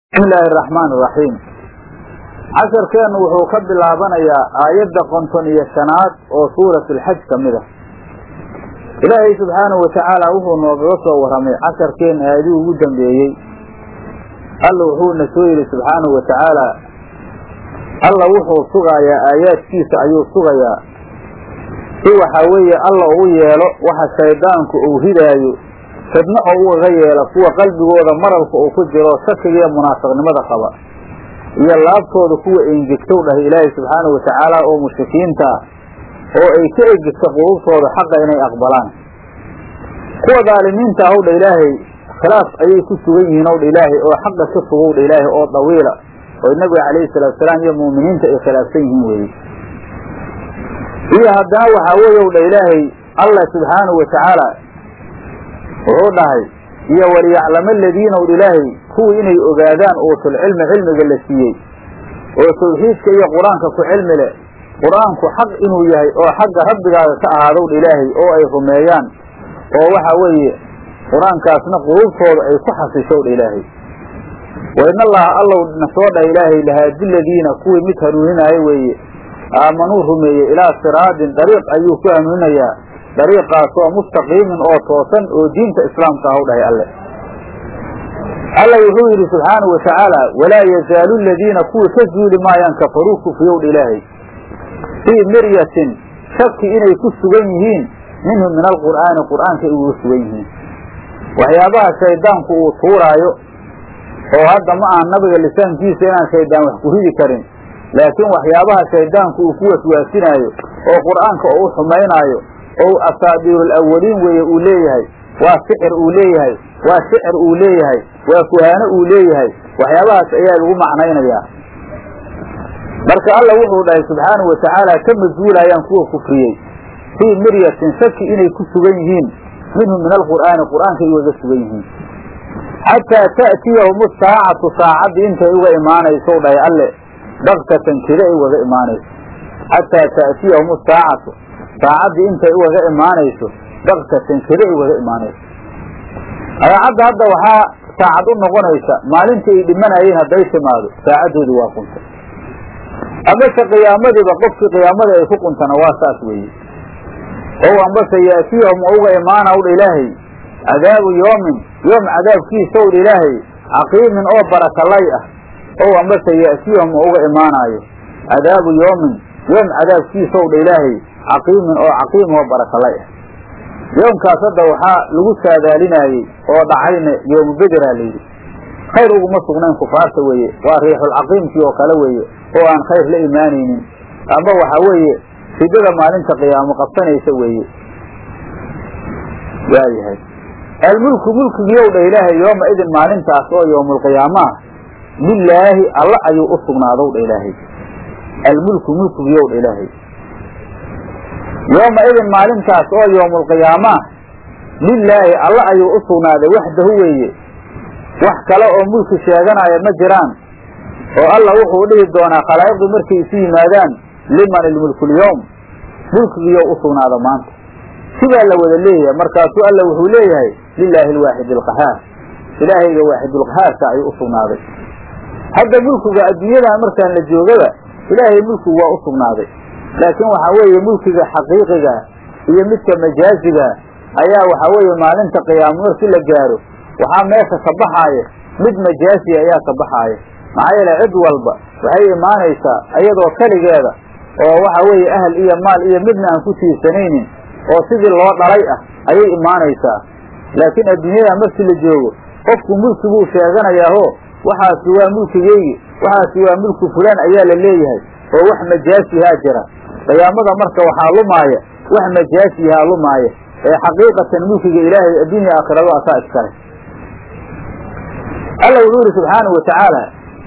bismi illaahi araxmaan iraxiim casharkeennu wuxuu ka bilaabanayaa aayadda konton iyo shanaad oo suurat alxaj ka mid a ilaahay subxaanahu watacaala wuxuu noogaga soo warramay casharkeen aadii ugu dambeeyey alla wuxuuna soo yidhi subxaanahu wa tacaala alla wuxuu sugayaa aayaadkiisa ayuu sugayaa si waxaa weeye alla uu yeelo waxa shayddaanku uu ridaayo fidno oo ugaga yeela kuwa qalbigooda maralka uu ku jiro shakiga iyo munaafiqnimada qaba iyo laabtooda kuwa engegtow dhahay ilaahay subxaanahu watacaala oo mushrikiinta ah oo ay ka egegta qulubtooda xaqa inay aqbalaan kuwa daalimiinta ah owdha ilaahay khilaaf ayay ku sugan yihiin owdha ilaahay oo xaqa ka fogowdha ilaahay oo dawiila oo nabiga calayhi salaatusalaam iyo mu'miniinta ay khilaafsan yihiin weeye iyo haddana waxaa weeye owdha ilaahay allah subxaanahu watacaala wuxuu dhahay iyo waliyaclama aladiina owdha ilaahay kuwii inay ogaadaan uutulcilmi cilmiga la siiyey oo tawxiidka iyo qur-aanka ku cilmi leh qur-aanku xaq inuu yahay oo xagga rabbigaaga ka ahaadowdha ilaahay oo ay rumeeyaan oo waxa weeye qur-aankaasna quluubtooda ay ku xasishowdha ilaahay wa in allaha allow na soo dhaha ilaahay lahaadi ladiina kuwii mid hanuuninaayo weeye aamanuu rumeeyey ilaa siraadin dariiq ayuu ku hanuuninayaa dariiqaasoo mustaqiimin oo toosan oo diinta islaamka ah u dhahay alle alla wuxuu yidhi subxaanahu wa tacaala walaa yazaalu aladiina kuwii ka zuuli maayaan kafaruu kufriyowdha ilaahay fii miryatin shaki inay ku sugan yihiin minhu min alqur'aani qur'aanka ay uga sugan yihiin waxyaabaha shayddaanku uu tuuraayo oo hadda ma aha nabiga lisaankiisa inaan shayddaan wax ku ridi karin laakiin waxyaabaha shayddaanku uu ku waswaasinaayo oo qur'aanka oo u xumaynaayo oo asaabiirul awaliin weeye uu leeyahay waa sixir uu leeyahay waa shicir uu leeyahay waa kuhaano uu leeyahay waxyaabahaas ayaa lagu macnaynayaa marka alla wuxuu dhahay subxaanahu watacaala ka mas-uulayaan kuwa kufriyey fii miryatin shaki inay ku sugan yihiin minhu min alqur'aani qur'aanka ay ugaga sugan yihiin xataa ta'tiyahum saacatu saacaddii intay uga imaanayso dhahay alle baktatan kida ay ugaga imaanayso xataa ta'tiyahum saacatu saacaddii intay ugaga imaanayso baktatan kida ay ugaga imaanayso adaacadda hadda waxaa saacad u noqonaysa maalintii ay dhimanayeen hadday timaado saacaddoodii waa quntay amase qiyaamadiiba qofkii qiyaamada ay ku quntana waa saas weeye ow ambase yaatiyahum uga imaana owdha ilaahay cadaabu yoomin yoom cadaabkiisa owdha ilaahay caqiimin oo barakalay ah ow ambase yaatiyahum uga imaanaayo cadaabu yoomin yoom cadaabkiisa owdha ilaahay caqiimin oo caqiim oo barakalay ah yoomkaas hadda waxaa lagu saadaalinaayey oo dhacayna yoomu bederaa layidhi khayr uguma sugnayn kufaarta weeye waa riixulcaqiimkii oo kale weeye oo aan khayr la imaanaynin ama waxa weeye ridada maalinta qiyaamo qabsanaysa weeye waayahay almulku mulkigiiyow dha ilaahay yooma idin maalintaas oo yoomulqiyaamaah lilaahi alla ayuu u sugnaadow dha ilaahay almulku mulkigiiyow dha ilaahay yooma idin maalintaas oo yoomulqiyaamaah lilaahi alla ayuu u sugnaaday waxdahu weeye wax kale oo mulki sheeganaya ma jiraan oo alla wuxuu dhihi doonaa khalaa'iqdii markay isu yimaadaan liman ilmulkulyoom mulkigiiyo u sugnaada maanta sidaa la wada leeyahay markaasuu alla wuxuu leeyahay lilaahi alwaaxid alqahaar ilaahayga waaxidulqahaarka ayuu u sugnaaday hadda mulkiga adduunyadan markaan la joogaba ilaahay mulkigu waa u sugnaaday laakiin waxaa weeye mulkiga xaqiiqiga iyo midka majaaziga ayaa waxaa weeye maalinta qiyaamo markii la gaaro waxaa meesha ka baxaaya mid majaaziya ayaa ka baxaaya maxaa yeele cid walba waxay imaanaysaa iyadoo keligeeda oo waxa weeye ahal iyo maal iyo midna aan ku tiirsanaynin oo sidii loo dhalay ah ayay imaanaysaa laakiin adduunyada markii la joogo qofku mulki buu sheeganayaaho waxaasi waa mulkigeygi waxaasi waa mulki fulaan ayaa la leeyahay oo wax majaasihaa jira qiyaamada marka waxaa lumaaya wax majaasihaa lumaaya ee xaqiiqatan mulkiga ilaahay adduunya aakhirado asaa iskale alla wuxuu yidhi subxaanahu watacaala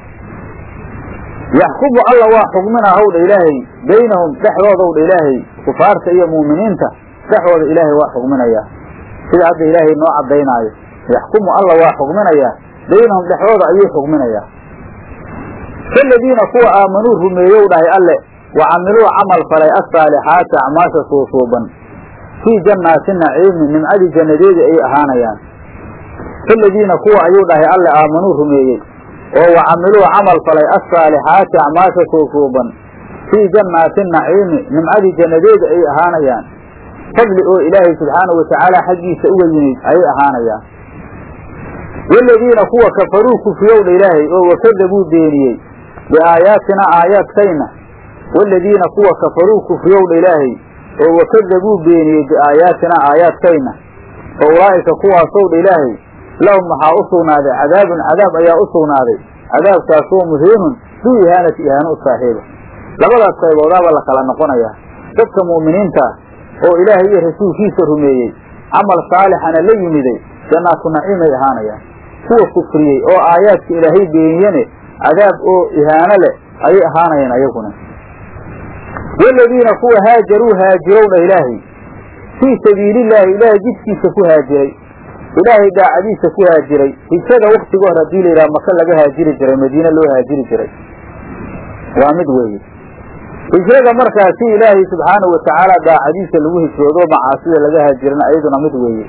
yaxkumu alla waa xugminaa howdha ilaahay baynahum dhexdooda owdha ilaahay kufaarta iyo mu'miniinta dhexdooda ilaahay waa xugminayaa sida hadda ilaahay noo caddaynaayo yaxkumu alla waa xugminayaa baynahum dhexdooda ayuu xugminayaa kaladiina kuwa aamanuu rumeeyow dhahay alle wa camiluu camal falay assaalixaati acmaasha suusuuban fii jannaati naciimi nimcadii jannadeedii ay ahaanayaan kaladiina kuwa ayuu dhahay alle aamanuu rumeeyey oo wacamiluu camal falay assaalixaati acmaasha kookooban fii jannaati naciimi nimcadii jannadeeda ay ahaanayaan fadli oo ilaahay subxaanahu watacaala xaggiisa uga yimid ayay ahaanayaan waaladiina kuwa kafaruu kufriyowdha ilaahay oo wakadabuu beeniyey biaayaatina aayaadkayna waaladiina kuwa kafaruu kufriyowdha ilaahay oo wakadabuu beeniyey biaayaatina aayaadkayna fa ulaa'ika kuwaasowdha ilaahay lahum waxaa u sugnaaday cadaabun cadaab ayaa u sugnaaday cadaabkaasoo muhiinun duu ihaanati ihaano u saaxiiba labadaas qayboodaaba la kala noqonayaa dadka mu'miniinta ah oo ilaahay iyo rasuulkiisa rumeeyey camal saalixana la yimiday jannaatu naciimay ahaanayaan kuwa kufriyey oo aayaadka ilaahay beeniyene cadaab oo ihaano leh ayay ahaanayaan ayaguna waaladiina kuwa haajaruu haajirowdha ilaahay fii sabiilillaahi ilaahay jidkiisa ku haajiray ilaahay daacadiisa ku haajiray hijrada waktiga hor haddii la yidhaha maka laga haajiri jiray madiine loo haajiri jiray waa mid weeye hijrada markaasi ilaahay subxaanahu watacaala daacadiisa lagu hijroodo macaasida laga haajirana iyaduna mid weeye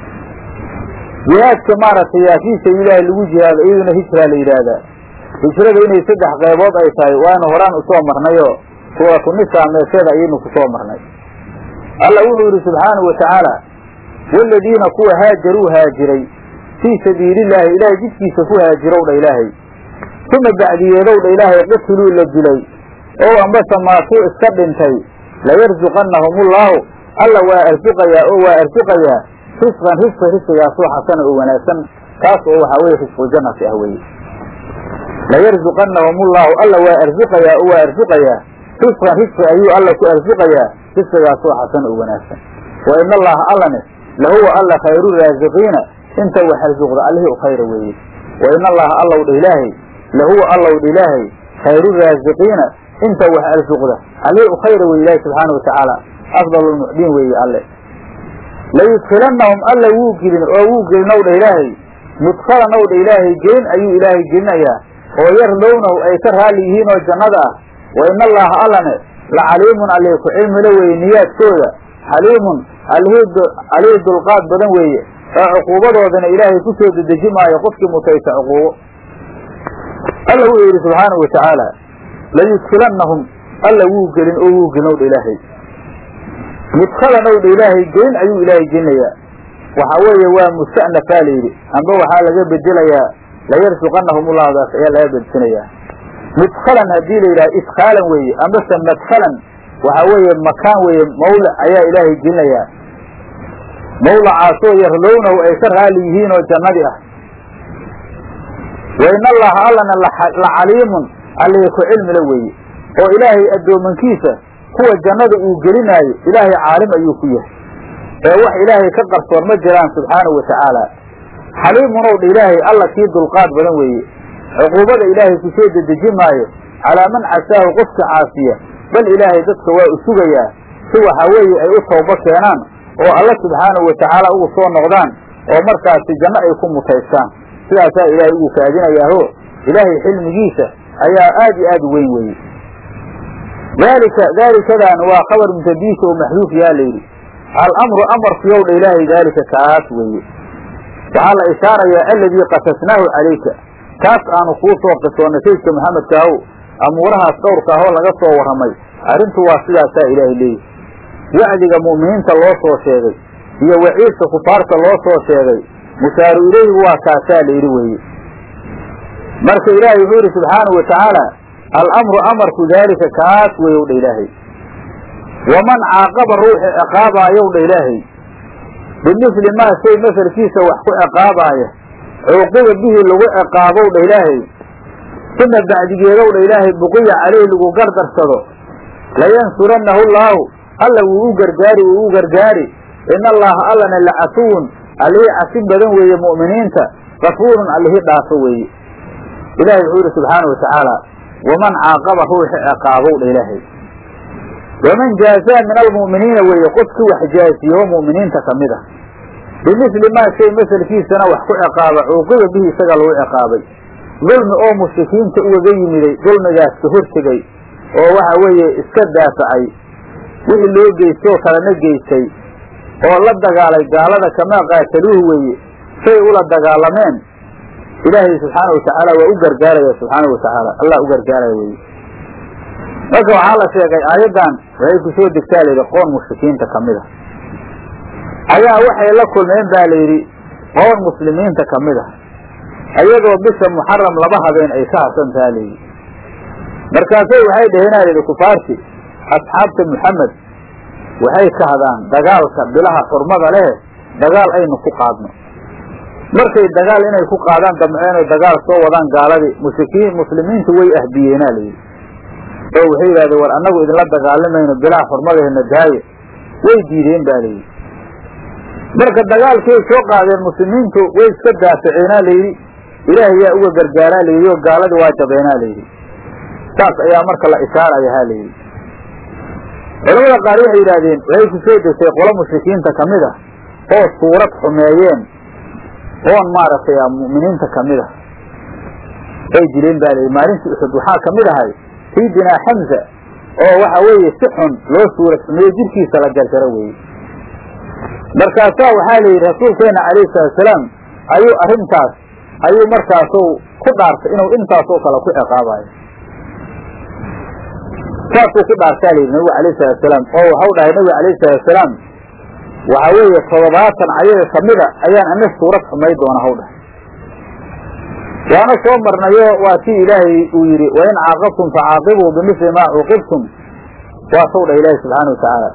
jihaadka maaragtay yaa fii sabiililaahi lagu jihaado iyaduna hijraa la yidhaahdaa hijrada inay saddex qaybood ay tahay waanu horaan usoo marnayoo suuratu nisaa meesheeda ayaynu kusoo marnay alla wuxuu yidhi subxaanahu watacaala waaladiina kuwa haajaruu haajiray fii sabiilillaahi ilaahay jidkiisa ku haajirowdha ilaahay uma bacdiyeedowdha ilaahay qatiluu la dilay oo ambase maatuu iska dhintay layarsuqannahumullaahu alla waa arsuqayaa oo waa arsuqayaa risqan risqi risqigaasoo xasana oo wanaagsan kaas oo waxaa weye risquljannati ah weye layarsuqannahumullaahu alla waa arsuqayaa oo waa arsuqayaa risqan risqi ayuu alla ku arsuqayaa risqigaasoo xasan oo wanaagsan wa ina allaha allane lahuwa alla khayru raasiqiina inta wax arsuqda allihii u khayra weeye wa ina allaha allow dha ilaahay lahuwa allow dha ilaahay khayru raasiqiina inta wax arsuqda allihii u khayra weye ilaahi subxaana watacaala afdal lmucdiin weeye alle layudkilannahum alla wuu gelin oo wuu gelinow dha ilaahay mudkhalan ow dha ilaahay gelin ayuu ilaahay gelinayaa oo yardownahu ay ka raalli yihiin oo jannada ah wa ina allaha allane la caliimun allee ku cilmila weeye niyaadkooda xaliimun allihii dulqaad badan weeye oo cuquubadoodana ilaahay ku soo dedeji maayo qofkii mutaysa cuquubo alla wuxuu yidhi subxaanahu watacaala layudkilannahum alla wuu gelin oo wuu gelin owdha ilaahay mudkhalan owdha ilaahay gelin ayuu ilaahay gelinayaa waxaa weeye waa musta'nafaa la yidhi amba waxaa laga bedelayaa layarsuqannahum ullahdaas ayaa laga bedsinayaa mudkhalan haddii la yidhaha idkhaalan weeye ambase madkhalan waxaa weeye makaan weeye mawlac ayaa ilaahay gelinayaa mawlacaasoo yarlownahu ay ka raali yihiin oo jannadii ah wa in allaha allana la caliimun allee ku cilmila weeye oo ilaahay addoomankiisa kuwa jannada uu gelinaayo ilaahay caalim ayuu ku yahay ee wax ilaahay ka qarsoon ma jiraan subxaanahu wa tacaala xaliimunow dha ilaahay alla kii dulqaad badan weeye cuquubada ilaahay ku soo dedeji maayo calaa man casaahu qofka caasiya bal ilaahay dadka waa u sugayaa si waxa weeye ay u toobo keenaan oo alla subxaanahu wa tacaala ugu soo noqdaan oo markaasi janno ay ku mutaystaan sidaasaa ilaahay ugu kaadinayaaho ilaahay xilmigiisa ayaa aad iyo aad u weyn weeye daalika daalikadaan waa khabar mutadiisa oo maxduuf yaa layidhi alamru amarkuyow dha ilaahay daalika kaas weeye waxaa la ishaarayaa aladii qasasnaahu calayka kaas aanu kuu soo qisoonnay saydka maxamedkaahow amuurahaas dhowrka ahoo laga soo warramay arrintu waa sidaasaa ilaahay leeyihi wacdiga mu'miniinta loo soo sheegay iyo waciidka kufaarta loo soo sheegay mushaaru ilayhigu waa kaasaa la yidhi weeye marka ilaahay wuxuu yidhi subxaanahu wa tacaala alamru amarku daalika kaas weeyow dha ilaahay waman caaqaba ruuxi ciqaabaayow dha ilaahay bimithli maa shay masalkiisa wax ku ciqaabaaya cuuqiba bihi lagu ciqaabow dha ilaahay uma bacdigeedow dha ilaahay buqiya caleyh lagu gardarsado layansurannahu allaahu alla wuu u gargaari wuu u gargaari in allaha allana lacafuwun allihii cafin badan weeye mu'miniinta gafuurun allihii dhaafo weeye ilahay wuxuu yidhi subxaanau watacaala waman caaqaba ruuxi ciqaabow dha ilaahay waman jaazaa min almu'miniina weeye qofkii wax jaaziyeoo mu'miniinta ka mid ah bimithli maa shay masalkiisana wax ku ciqaaba cuuqiba bihi isaga lagu ciqaabay dulmi oo mushrikiinta ugaga yimiday dulmigaas ka hortegay oo waxa weeye iska daafacay wixii loo geystay oo kalena geystay oo la dagaalay gaalada kamaa qaataluuhu weeye say ula dagaalameen ilaahay subxaana watacaala waa u gargaaraya subxaana watacaala allah u gargaaraya weye marka waxaa la sheegay aayaddan waxay kusoo degtaa layidhi qoon mushrikiinta kamid a ayaa waxay la kulmeen ba layidhi qoon muslimiinta kamid a ayadoo bisha muxaram laba habeen ay ka hasantaha layidhi markaasay waxay dheheenaa layidhi kufaarti asxaabta muxamed waxay ka hadaan dagaalka bilaha xurmada leh dagaal aynu ku qaadno markay dagaal inay ku qaadaan damceen oo dagaal soo wadaan gaaladii mushrikiin muslimiintu way ahbiyeenaa layidhi oo waxay yidhahdeen war annagu idinla dagaalamayno bilaha xurmadaheena daaye way diideen ba layidhi marka dagaalkay soo qaadeen muslimiintu way iska daafaceenaa layidhi ilaahay yaa uga gargaaraa layidhi oo gaaladii waa jabeenaa layidhi saas ayaa marka la ishaaraya ha layidhi culamada qaar waxay yidhahdeen waxay ku soo degtay qolo mushrikiinta kamid ah oo suurad xumeeyeen oon maaragtay mu'miniinta kamid ah ay dileen ba layidhi maalintii uxud waxaa kamid ahay sayidinaa xamza oo waxa weeye si xun loo suurad xumeeyo jirkiisa la jarjaro weeye markaasaa waxaa layidhi rasuulkeena calayhi salaatusalaam ayuu arrintaas ayuu markaasu ku dhaartay inuu intaasoo kale ku ciqaabayo saasuu ku dhaartaa layidhi nabigu alayhi salaatusalaam oo waxau dhahay nabiga alayhi salaatusalaam waxa weeye toddobaatan ayaga kamida ayaan ana suurad xumay doona haw dhahay waana soo marnayo waa si ilaahay uu yidhi wain caaqabtum facaaqibuu bimisli maa cuuqibtum waa saw dhah ilaahi subxaana watacaala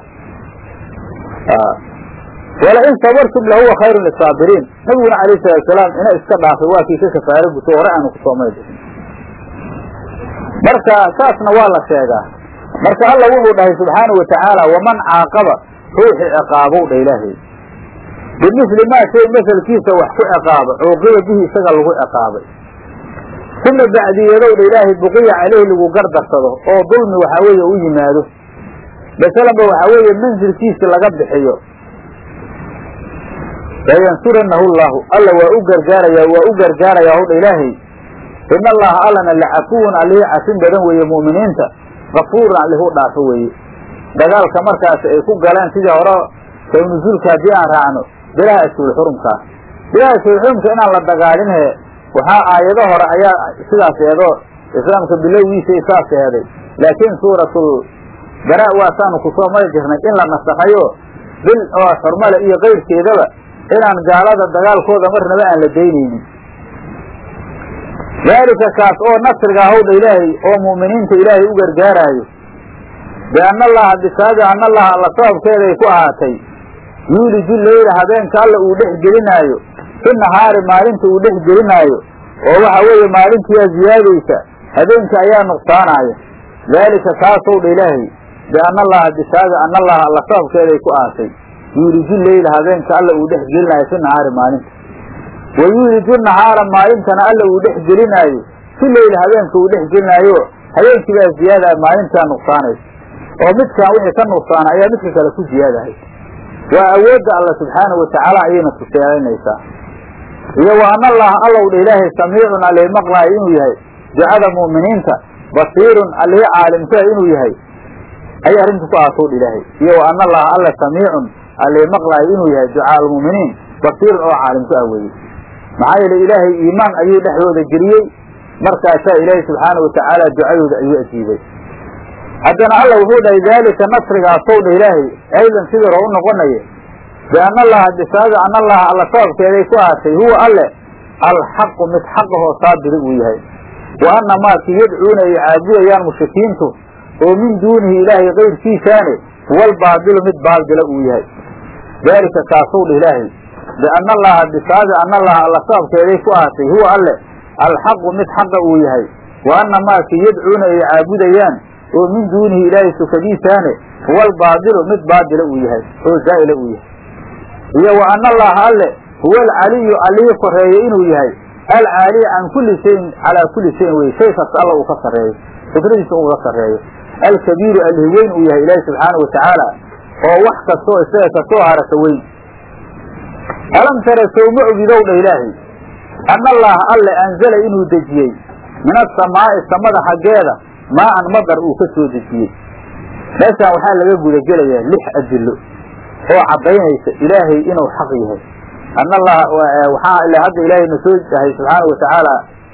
walain sabartum lahuwa khayru lisaabiriin nabiguna alayh salaatusalaam ina iska dhaafay waa kii ka kafaaro guto hore aanu kusoo maydhin marka saasna waa la sheegaa marka alla wuxuu dhahay subxaana watacaala waman caaqaba ruuxi ciqaabow dha ilaahay bimisli maa shay masalkiisa wax ku ciqaaba cuuqiba bihi isaga lagu ciqaabay uma bacdiyadow dha ilaahay buqiya caleyhi lagu gardarsado oo dulmi waxaa weeye u yimaado masalanba waxaa weeye mansilkiisi laga bixiyo layansuranahu llahu alla waa u gargaaraya waa u gargaaraya howdha ilaahay ina allaha allana lacafuwun allihii cafin badan weeye mu'miniinta kafuurun allihu dhaafo weeye dagaalka markaasi ay ku galeen sidii hore sawnuzuulka haddii aan raacno bilaha ashhurxurumkaa bilaha ashhurxurumka inaan la dagaalinhe waxaa aayado hore ayaa sidaas eedoo islaamka bilowgiisay saas eeday laakiin suuratul bara waasaanu kusoo mari jirnay in la nasakhayo bil oo xurmale iyo keyrkeedaba inaan gaalada dagaalkooda marnaba aan la daynaynin daalika kaas oo nasriga hawdha ilaahay oo mu'miniinta ilaahay u gargaaraayo bianna allaha bisaabi anna allaha alla sababkeeday ku ahaatay yuuliju leyla habeenka alla uu dhex gelinaayo fi nahaari maalinta uu dhex gelinaayo oo waxa weeye maalintiyaa ziyaadaysa habeenka ayaa nuqsaanaaya daalika kaasow dha ilaahay bianna allaha bisaabi anna allaha alla sababkeeday ku ahaatay yuuliju leyla habeenka alla uu dhex gelinaayo fi nahaari maalinta wa yuuliju nahaara maalintana alla uu dhex gelinaayo si leyla habeenka uu dhex gelinaayo habeenkii baa ziyaadaya maalintaa nuqsaanaysa oo midkaan wixii ka nuqsaana ayaa midka kale ku ziyaadahay waa awoodda alla subxaanahu watacaala ayayna tuseelanaysaa iyo wa ana allaha allow dha ilaahay samiicun allihi maqlaayo inuu yahay ducada mu'miniinta basiirun allihi caalimkaa inuu yahay ayay arrinta ku aatow dha ilaahay iyo wa ana allaha alla samiicun allihi maqlaayo inuu yahay ducaa almu'miniin basiirun oo caalimku ah weeye maxaa yeele ilaahay iimaan ayuu dhexdooda geliyey markaasaa ilaahay subxaana watacaala ducadooda ayuu ajiibay haddana alla wuxuu dhahay daalika nasrigaasow dha ilaahay aydan sidii hore u noqonaya bianna allaha bisaabi anna allaha alla sababkeeday ku ahaatay huwa alle alxaqu mid xaqahoo saabiri uu yahay wa anna maakii yadcuuna ay caabudayaan mushrikiintu oo min duunihi ilaahay kayrkiisaane huwa albaabilu mid baaldila uu yahay daalika kaasow dha ilaahay bianna allaha bisaabi anna allaha alla sababkeeday ku ahaatay huwa alle alxaqu mid xaqa uu yahay wa anna maakii yadcuuna ay caabudayaan oo min duunihi ilaahay sukadiisaane huwa albaadilu mid baadila uu yahay oo zaa'ila uu yahay iyo wa anna allaha alle huwa alcaliyu allihii koreeye inuu yahay alcaaliy can kulli shayin calaa kulli shayin weye shay kasta alla uu ka sarreeyo fikradiisa uga sarreeyo alkabiiru allihi weyn uu yahay ilaahi subxaana watacaala oo wax kastoo isaga kasoo harasa weyn alam tara sow ma ogidow dha ilaahay anna allaha alle anzala inuu dejiyey min asamaa'i samada xaggeeda maa-an madar uu ka soo dejiyey meeshaan waxaa laga gudagelayaa lix adillo oo caddaynaysa ilaahay inuu xaq yahay ana allaha waxaa ila hadda ilaahay na soo dahay subxaana watacaala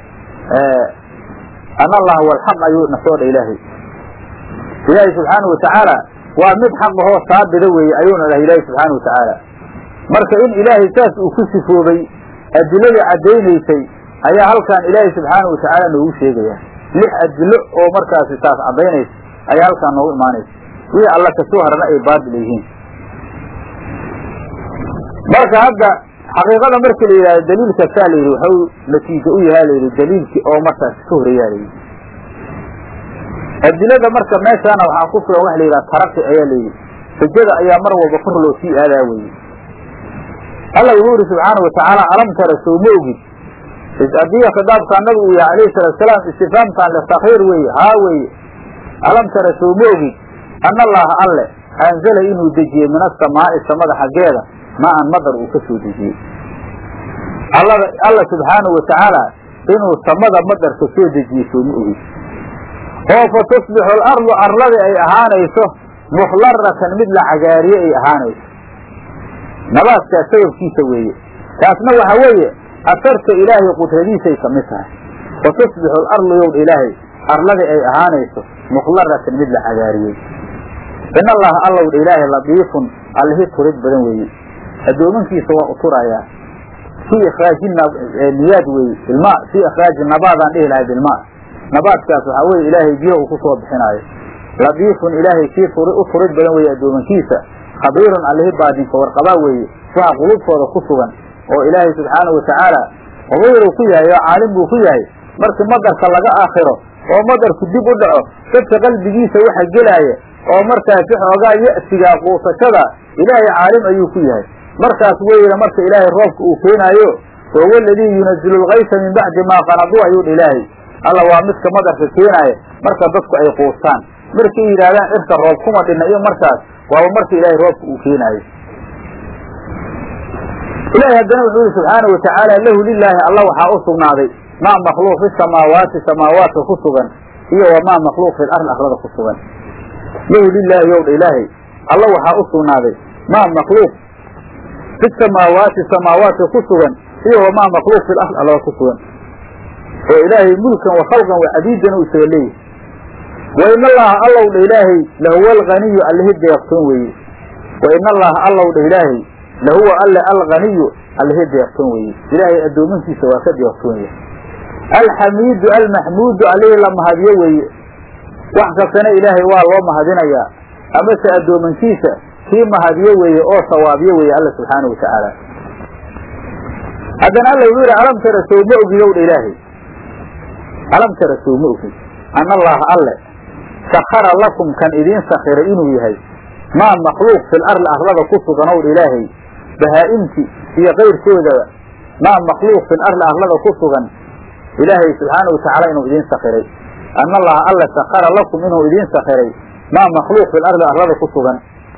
ana allaha walxaq ayuu na soo dha ilaahay ilaahay subxaana watacaala waa mid xaqahoo saabida weeye ayuuna dhahay ilaahay subxaana watacaala marka in ilaahay saas uu ku sifoobay adiladii caddaynaysay ayaa halkan ilaahay subxaana watacaala noogu sheegaya lix adilo oo markaasi taas caddaynaysa ayaa halkaan noogu imaanaysa wixii alla kasoo harana ay baatil yihiin marka hadda xaqiiqada marka la yidhahdo daliilka saa la yidhi waxau natiijo u yahaa la yidhi daliilkii oo markaasi ka horeeyaa la yidhi adilada marka meeshaana waxaa ku sugan waxa la yidhaha taraqi ayaa la yidhi xujada ayaa mar walba kor loo sii aadaa weye alla wuxuu yidhi subxaana watacaala alam tara sow ma ogid haddii khitaabkaa nabigu uu yahay alayhi salaatusalaam istifaamkan litakhiir weeye haa weeye alam tara sow ma ogid ana allaha alle anzala inuu dejiyey min asamaa'i samada xaggeeda maa-an madar uu ka soo dejiyey allada alla subxaanahu watacaala inuu samada madarka soo dejiyey soo ma ogid oo fa tusbixu alardu arladi ay ahaanayso mukhlaratan mid la cagaariye ay ahaanayso nabaadkaas sababkiisa weeye taasna waxa weeye asarta ilaahay qudradiisay ka mid tahay fa tusbixu alardu yowdha ilaahay arladi ay ahaanayso mukhlaratan mid la cagaariyey in allaha allowdha ilaahay ladiifun allihi turid badan weeye addoomankiisa waa u turayaa fii ikhraaji niyaad weeye ilma fii ikhraaji nabaadaan dhihi lahay bilma nabaadkaas waxaa weye ilaahay biyo uu ku soo bixinaayo ladiifun ilaahay kii u turid badan weeye addoomankiisa khabiirun allihi baadinka warqabaa weeye waxa qulubtooda ku sugan oo ilaahay subxaanahu watacaala qabiiruu ku yahay oo caalim buu ku yahay markii madarka laga aakhiro oo madarku dib u dhaco dadka qalbigiisa waxa gelaaya oo markaasi xoogaa ya'sigaa quusashada ilaahay caalim ayuu ku yahay markaas weyna marka ilaahay roobka uu keenaayo wahuwa aladii yunazilu lkaysa min bacdi maa qanaduu ayuu dha ilaahay alla waa midka madarka keenaaya marka dadku ay quustaan markay yidhaahdaan cirka roob kuma dhinna iyo markaas waaba marka ilaahay roobka uu keenaayo ilahay haddana wuxuu yihi subxaana watacaala lahu lilaahi alla waxaa u sugnaaday maa makhluuq fi samaawaati samaawaadka ku sugan iyo wamaa makhluuq fi lardi arlada ku sugan lahu lilaahi yowdha ilaahay alla waxaa u sugnaaday maa makhluuq fi samaawaati samaawaadka ku sugan iyo wamaa makhluuq fi lardi arlada ku sugan oo ilaahay mulkan wa khalqan wa cabiidan u isaga leeyahy wa in allaha allow dha ilaahay lahuwa alganiyu allihi deeqtoon weeye wa in allaha allow dha ilaahay lahuwa alle alganiyu allihi deeqtoon weeye ilaahay addoomankiisa waa ka deeqtoon yahay alxamiidu almaxmuudu allihii la mahadiyo weeye wax kastana ilaahay waa loo mahadinayaa amase addoomankiisa kii mahadiyo weeye oo sawaabiyo weeye alla subxaana wa tacaala haddana alla wuxuu yidhi alam tara sow ma ogid ow dha ilaahay alam tara sow ma ogid ana allaha alle sakara lakum kan idiin sakiray inuu yahay maa makhluuq fil arli arlada ku sugan ow dha ilaahay bahaa-imti iyo kayrkoodaba maa makhluuq fil arli arlada ku sugan ilaahay subxaana watacaala inuu idiin sakiray ana allaha alle sakara lakum inuu idiin sakiray maa makhluuq fil arli arlada ku sugan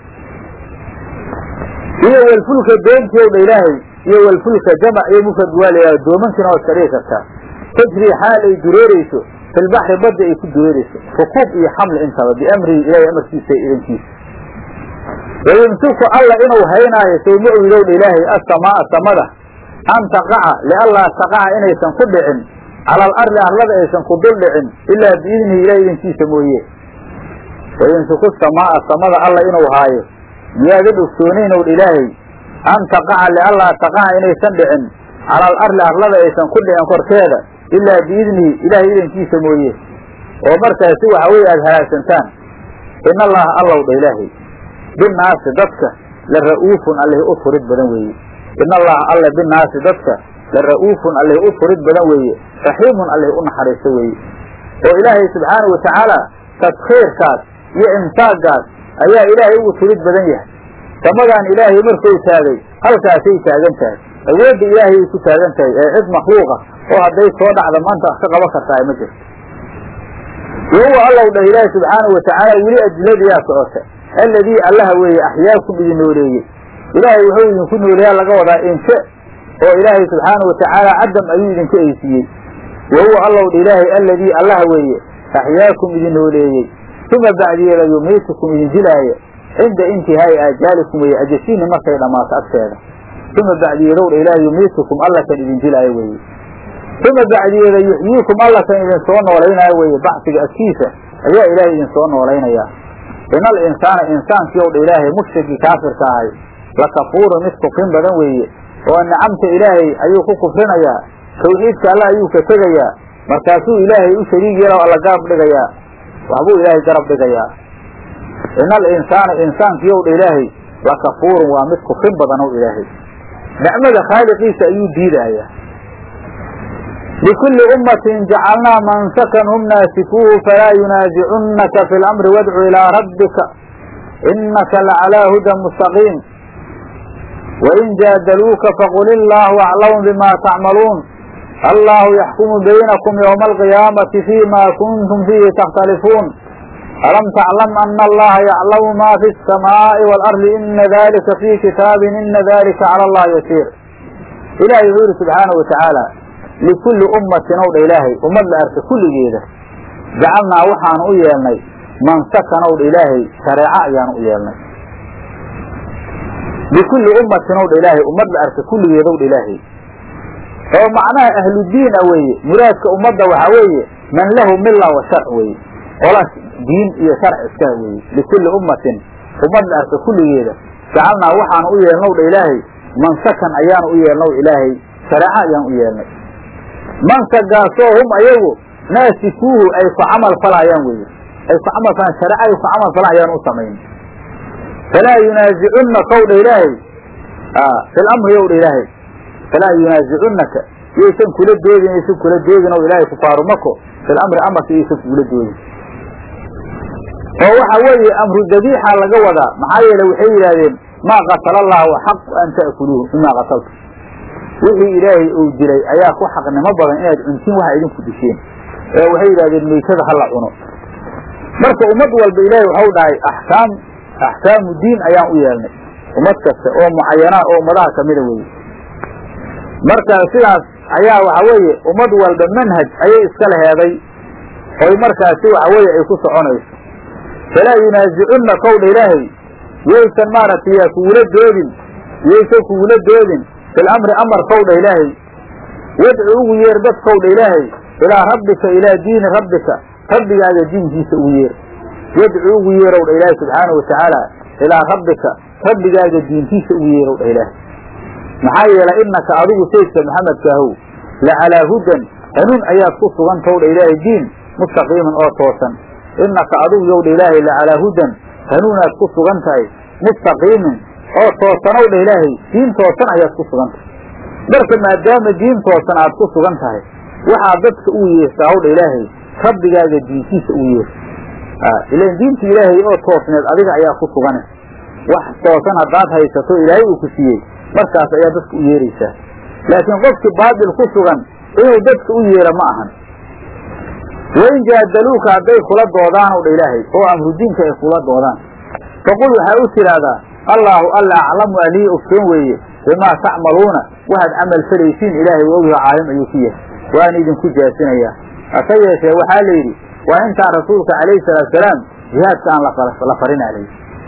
iyo walfulka doontii ow dha ilaahay iyo walfulka jamac iyo mufrad waa layaha doomankiina waa iska dhigi kartaa tajri xaal ay dureereyso filbaxri badda ay ku dureereyso rukuub iyo xamli intaba biamrihi ilahay amarkiisa iyo idankiisa wayumsiku alla inuu haynaayo sow ma ogidow dha ilaahay asamaaa samada an taqaca lianlaa taqaca inaysan ku dhicin cala alarli arlada aysan ku dul dhicin ilaa biidnihi ilahay idankiisa mooye wayumsiku samaaa samada alla inuu haayo miyaadan ogsoonayn ow dha ilaahay an taqaca lianlaa taqaca inaysan dhicin cala alarli arlada aysan ku dhicin korkeeda ilaa biidnihi ilaahay idankiisa mooye oo markaasi waxa weeye aada halaagsantaan in allaha allow dha ilaahay binaasi dadka la ra'uufun allihi u turid badan weeye in allaha alle binaasi dadka la ra'uufun allihi u turid badan weeye raxiimun allihi u naxariisto weeye oo ilaahay subxaana wa tacaala tadkhiirkaas iyo imsaagaas ayaa ilaahay ugu turid badan yahay samadan ilaahay markuu taagay halkaasay taagan tahay awoodda ilaahay ay ku taagan tahay ee cid makhluuqa oo hadday soo dhacda maanta wax ka qaban kartaa ma jirto wahuwa allow dhah ilaahi subxaana wa tacaala weli adiladayaa socota alladii allaha weeye axyaakum idin nooleeyey ilaahay wuxuu idinku nooleeyaa laga wadaa inshe oo ilaahay subxaana wa tacaala cadam ayuu idinku eysiiyey wahuwa allow dha ilaahay alladii allaha weeye axyaakum idin nooleeyey uma bacdiyeeda yumiitukum idin dilaayo cinda intihaa'i aajaalikum weeye ajasiini markay dhammaato agteeda uma bacdiyeedowdha ilaahay yumiitukum alla kan idin dilaayo weeye uma bacdiyeeda yuxyiikum alla kan idin soo noolaynaayo weeye baxsiga agtiisa ayaa ilaahay idin soo noolaynayaa ina al insaana insaankii owdha ilaahay mushrikii kaafirka ahay lakafuurun mid kufrin badan weeye oo nicamta ilaahay ayuu ku kufrinayaa tawxiidka alla ayuu ka tegayaa markaasuu ilaahay u shariig yeelo alla garab dhigayaa waxbuu ilaahay garab dhigayaa ina al insaana insaankii owdha ilaahay lakafuurun waa mid kufrin badan ow ilaahay nicmada khaaliqiisa ayuu diidayaa likulli ummatin jacalnaa mansakan hum naasikuuhu falaa yunaasicunaka fi lamri wadcu ilaa rabbika inaka lacalaa hudan mustaqiim wain jaadaluuka faqul illaahu aclamu bima tacmaluun allahu yaxkumu baynakum ywma alqiyaamati fima kuntum fiihi takhtalifuun alam taclam ana allaha yaclamu ma fi الsamaaءi wاlardi ina dalika fii kitaabin ina dalika cala allahi yasiir ilahay wuxuu yihi subxaanahu watacaala likulli ummatin ow dha ilaahay ummad la arka kulligeeda jacalnaa waxaanu u yeelnay mansakan ow dha ilaahay shareeco ayaanu u yeelnay likulli ummatin ow dha ilaahay ummad la arka kulligeeda ow dha ilaahay oo macnaha ahludiin a weeye muraadka ummadda waxaa weeye man lahu mila wa sharc weeye qola diin iyo sharc iska weeye likulli ummatin ummad la arka kulligeeda jacalnaa waxaanu u yeelnow dha ilaahay mansakan ayaanu u yeelnow ilaahay shareeco ayaan u yeelnay mansagaasoo hum ayagu naasikuuhu ay ku camal falayaan weye ay ku camal falaan shareeco ay ku camal falaan ayaan u samayn falaa yunaasicunaka ow dha ilaahay fi lamri ow dha ilaahay falaa yunaasicunaka yaysan kula doodin yaysan kula doodin ow ilaahay kufaaru mako fi lamri amarka yaysan kugula doodin oo waxa weeye amru dabiixa laga wadaa maxaa yeele waxay yidhaahdeen maa qatala allahu xaqu an ta'kuluuhu mimaa qataltu wixii ilaahay uu dilay ayaa ku xaqnimo badan inaad cuntiin waxa idinku disheen ee waxay yidhahdeen meytada hala cuno marka ummad walba ilaahay waxau dhahay axkaam axkaamu diin ayaan u yeelnay ummad kasta oo mucayana oo ummadaha kamida weeye marka sidaas ayaa waxa weeye ummad walba manhaj ayay iska leheeday oy markaasi waxa weeye ay ku soconayso falaa yunaasicunna kowdha ilaahay yaysan maaragtay yaa kugula doodin yaysan kugula doodin fil amri amar kowdha ilaahay wadcu ugu yeer dadkowdha ilaahay ilaa rabbika ilaa diini rabbika rabbigaaga diinkiisa ugu yeer wadcu ugu yeerowdha ilaahay subxaanahu watacaala ilaa rabbika rabbigaaga diintiisa ugu yeerowdha ilaahay maxaa yeelay innaka adigu saydka maxamedkaahow la calaa hudan hanuun ayaad ku sugan towdha ilaahay diin mustaqiiman oo toosan innaka adigu yowdha ilaahay la calaa hudan hanuunaad ku sugan tahay mustaqiimin oo toosanowdha ilaahay diin toosan ayaad ku sugan tahay marka maadaama diin toosan aad ku sugan tahay waxaad dadka ugu yeertaa howdha ilaahay rabbigaaga diintiisa ugu yeer ilan diinta ilaahay oo toosneed adiga ayaa ku sugane wax toosan haddaad haysato ilaahay uu ku siiyey markaas ayaa dadka u yeeraysaa laakiin qofkii baatil ku sugan inuu dadka u yeera ma ahan wain jaadaluuka hadday kula doodaan ow dha ilaahay oo amrudiinka ay kula doodaan faqul waxaa u tidhaahdaa allaahu alla aclamu alihi ogsoon weeye bimaa tacmaluuna waxaad camal falaysiin ilaahay waa ogyaho caalim ayuu ku yahay waana idinku jaasinayaa hase yeeshee waxaa la yidhi waa intaan rasuulka calayhi salaatusalaam jihaadka aan la farin alayhi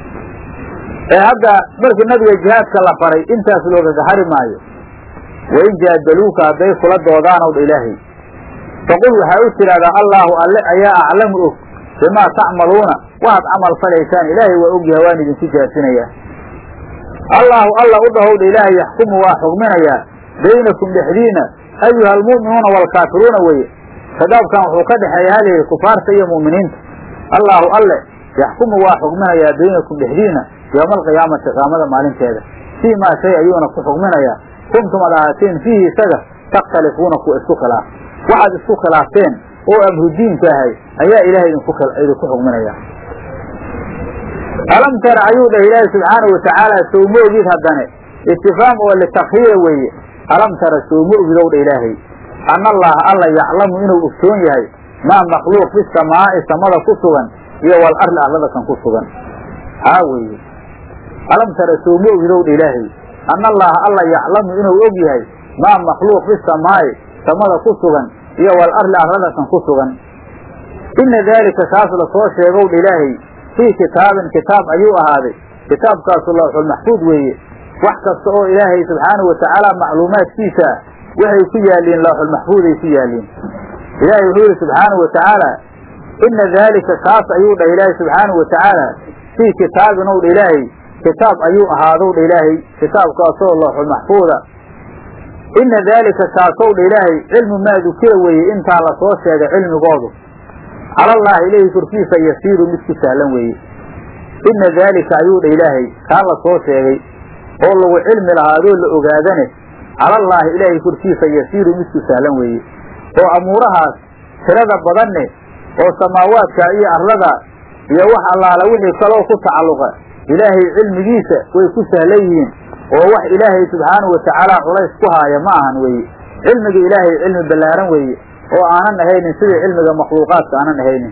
ee hadda markii nabiga jihaadka la faray intaas loogaga hari maayo wain jaadaluuka hadday kula doodaanow dha ilaahay faqul waxaa u tidhahdaa allaahu alle ayaa aclamu og bimaa tacmaluuna waxaad camal falaysaan ilaahay waa ogyahay waan idinku jaasinayaa allaahu alla u dhahowdha ilaahay yaxkumu waa xugminayaa baynakum dhexdiina ayuha almu'minuuna waalkaafiruuna weye khitaabkan wuxuu ka dhexeeya halayhi kufaarta iyo mu'miniinta allaahu alle yaxkumu waa xugminayaa baynakum dhexdiina yowma alqiyaamati qiyaamada maalinteeda fii maa shay ayuuna ku xugminayaa kuntum ad ahaateen fiihi isaga takhtalifuuna kuwa isku khilaaf waxaad isku khilaafteen oo amrudiinka ahay ayaa ilahay idinku xugminaya alam tara ayuu dhah ilaahi subxaanahu watacaala sowma ogid haddane istifaam oo litakhiira weeye alam tara sowma ogid ow dha ilaahay ana allaha alla yaclamu inuu ogsoon yahay maa makhluuq fi samaa'i samada ku sugan iyo wal arli arlada kan ku sugan haa weeye alam tara sowma ogid ow dha ilaahay ana allaha alla yaclamu inuu og yahay maa makhluuq fi samaa'i samada ku sugan iyo wal arli arlada kan ku sugan ina daalika kaas lasoo sheegow dha ilaahay fii kitaabin kitaab ayuu ahaaday kitaabkaasu lawxulmaxfuud weeye wax kasta oo ilaahay subxaanahu watacaala macluumaadkiisa waxay ku yaaliin looxulmaxfuuday ku yaaliin ilaahay wuxuu yihi subxaanahu watacaala ina daalika kaas ayuu dhah ilaahay subxaanahu watacaala fii kitaabin ow dha ilaahay kitaab ayuu ahaadow dha ilaahay kitaabkaasoo looxulmaxfuuda ina daalika kaasow dha ilaahay cilmu maa dukira weeye intaa lasoo sheegay cilmigoodu calallaahi ilaahi korkiisa yasiiru mid ku sahlan weeye ina daalika ayuu dha ilaahay kaa la soo sheegay oo lagu cilmi lahaadoo la ogaadane calallaahi ilaahay korkiisa yasiiru mid ku sahlan weeye oo amuurahaas tirada badanne oo samaawaadka iyo arlada iyo wax allaala wixii kaloo ku tacalluqa ilaahay cilmigiisa way ku sahlan yihiin oo wax ilaahay subxaanahu watacaala culays ku haaya ma ahan weeye cilmiga ilaahay cilmi ballaaran weeye oo aanan ahaynin sidii cilmiga makhluuqaadka aanan ahaynin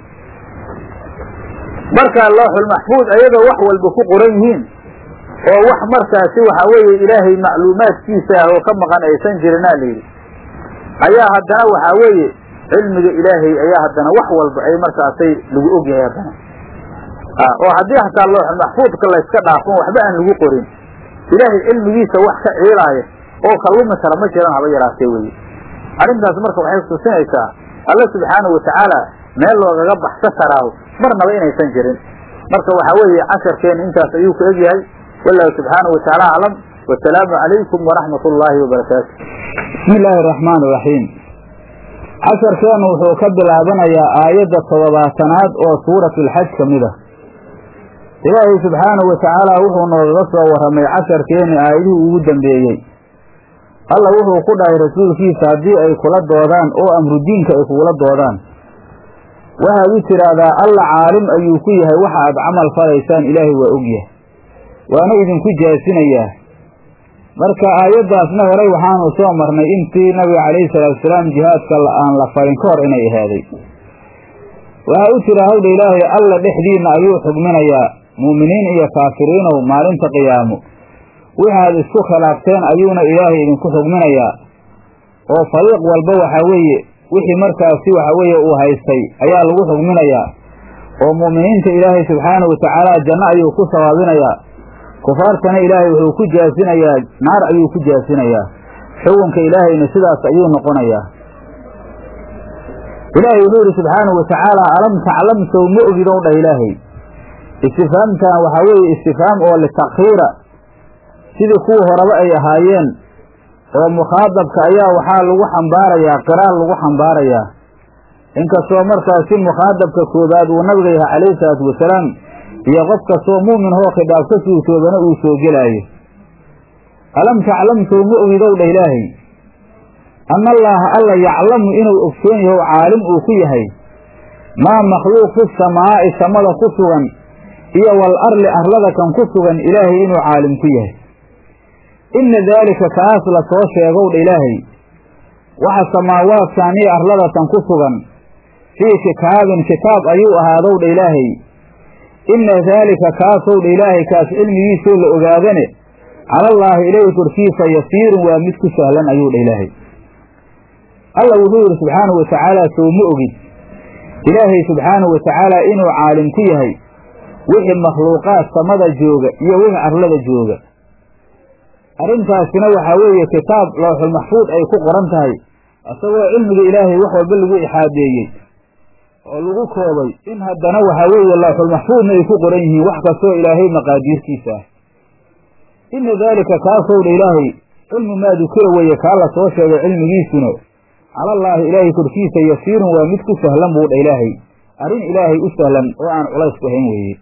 marka looxulmaxfuud ayadoo wax walba ku qoran yihiin oo wax markaasi waxa weeye ilaahay macluumaadkiisa ah oo ka maqan aysan jirinaa layidhi ayaa haddana waxaa weeye cilmiga ilaahay ayaa haddana wax walba ay markaasay lagu ogyahay haddana oo haddii hataa looxulmaxfuudka layska dhaafon waxba aan lagu qorin ilaahay cilmigiisa wax ka ciilaaya oo ka lumi kara ma jiran haba yaraatee weye arrintaas marka waxay kutusinaysaa alla subxaanahu watacaala meel loogaga baxsa karaaho marnaba inaysan jirin marka waxaa weeye casharkeena intaas ayuu ka egyahay wallahu subxaanahu watacaala aclam wasalaamu calaykum waraxmat ullaahi wabarakaatu bismi illaahi araxmaan iraxiim casharkeenu wuxuu ka bilaabanayaa aayadda toddobaatanaad oo suuratulxaj ka mid ah ilaahay subxaanahu watacaala wuxuu noogaga soo warramay casharkeeni aayadihii ugu dambeeyey alla wuxuu ku dhahay rasuulkiisa haddii ay kula doodaan oo amrudiinka ay kugula doodaan waxaad u tidhaahdaa alla caalim ayuu ku yahay waxa aad camal falaysaan ilaahay waa ogyahay waana idinku jaasinayaa marka aayaddaasna horay waxaanu soo marnay intii nabiga calayhi salaatusalaam jihaadka aan la farin ka hor inay ahaaday waxaa u jira hawdha ilaahay alla dhexdiinna ayuu xugminayaa mu'miniin iyo kaafiriinow maalinta qiyaamo waxaad isku khilaafteen ayuuna ilaahay idinku xugminayaa oo fariiq walba waxaa weeye wixii markaasi waxaa weeye uu haystay ayaa lagu xugminayaa oo mu'miniinta ilaahay subxaanahu watacaala janno ayuu ku sawaabinayaa kufaartana ilaahay wuxuu ku jaasinayaa naar ayuu ku jaasinayaa xukunka ilaahayna sidaas ayuu noqonayaa ilaahay wuxuu yidhi subxaanahu watacaala alam taclam sow ma ogidow dhah ilaahay istifaamtan waxaa weeye istifaam oo litakhiira sidii kuwii horeba ay ahaayeen oo mukhaadabka ayaa waxaa lagu xambaarayaa qiraal lagu xambaarayaa inkastoo markaasi mukhaadabka koobaad uu nabiga yahay calayhi salaatu wasalaam iyo qof kastoo mu'min hoo khidaab ka suurtoobana uu soo gelaayo alam taclam sow ma ogidow dhah ilaahay anna allaaha alla yaclamu inuu ogsoon yaho caalim uu ku yahay maa makhluuq fi samaa'i samada ku sugan iyo wal arli arlada kan ku sugan ilaahay inuu caalim ku yahay inna daalika kaas la soo sheegow dha ilaahay waxa samaawaadkan iyo arladatan ku sugan fii kitaabin kitaab ayuu ahaadow dha ilaahay inna daalika kaasow dha ilaahay kaas cilmigiisoo la ogaadane calallaahi ilayhi korkiisa yasiirun waa mid ku sahlan ayuu dha ilaahay alla wuxuu yidhi subxaanahu watacaala sow ma ogid ilaahay subxaanahu watacaala inuu caalim ku yahay wixii makhluuqaad samada jooga iyo wixii arlada jooga arrintaasina waxaa weeye kitaab looxulmaxfuud ay ku qoran tahay isagoo cilmiga ilaahay wax walba lagu ixaadeeyey oo lagu koobay in haddana waxaa weeye looxulmaxfuudna ay ku qoran yihiin wax kastoo ilaahay maqaadiirtiisa ah inna daalika kaasow dha ilaahay cilmu maa dukira weeye kaa la soo sheegay cilmigiisuna calallaahi ilaahay korkiisa yasiirun waa mid ku sahlan buu dha ilaahay arrin ilaahay u sahlan oo aan culays ku hayn weeye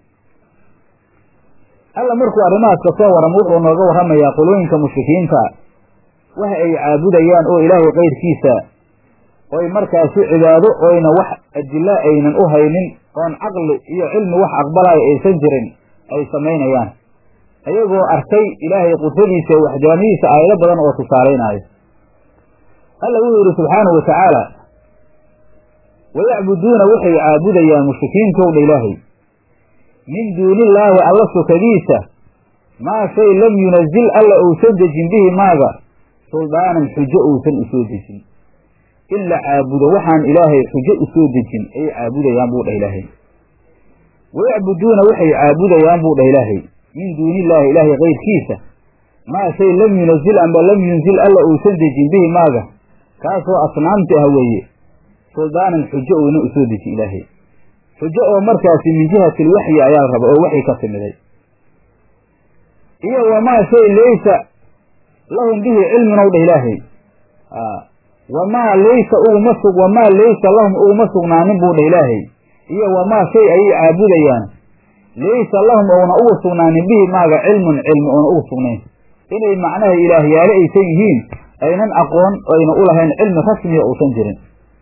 alla markuu arrimahaas ka soo warramo wuxuu nooga warramayaa qolooyinka mushrikiinta waxa ay caabudayaan oo ilaahay kayrkiisa oy markaasi cibaado oyna wax adilla aynan u haynin oon caqli iyo cilmi wax aqbalaayo aysan jirin ay samaynayaan ayagoo arkay ilaahay qudradiisa iyo waxdaaniyadiisa aayado badan oo tusaalaynaayo alla wuxuu yidhi subxaanahu watacaala wayacbuduuna waxay caabudayaan mushrikiintowdha ilaahay min duunillaahi alla sokadiisa maa shay lam yunazil alla uusan dejin bihi maaga suldaanan xujo uusan usoo dejin in la caabudo waxaan ilaahay xujo usoo dejin ayay caabudayaan buu dhah ilaahay wayacbuduuna waxay caabudayaan buu dhah ilaahay min duunillaahi ilaahay kayrkiisa maa shay lam yunazil amba lam yunzil alla uusan dejin bihi maaga kaasoo asnaamta ah weeye suldaanan xujo uuna u soo deji ilaahay xujo oo markaasi min jihati lwaxyi ayaa raba oo waxyi ka timiday iyo wamaa shay laysa lahum bihi cilmin ow dha ilaahay wamaa laysa uguma sug wamaa laysa lahum uguma sugnaanin buu dha ilaahay iyo wamaa shay ayay caabudayaan laysa lahum ouna ugu sugnaanin bihi maaga cilmun cilmi oona ugu sugnayn inay macnaha ilaahyaale aysan yihiin aynan aqoon ayna u lahayn cilmi rasmiya uusan jirin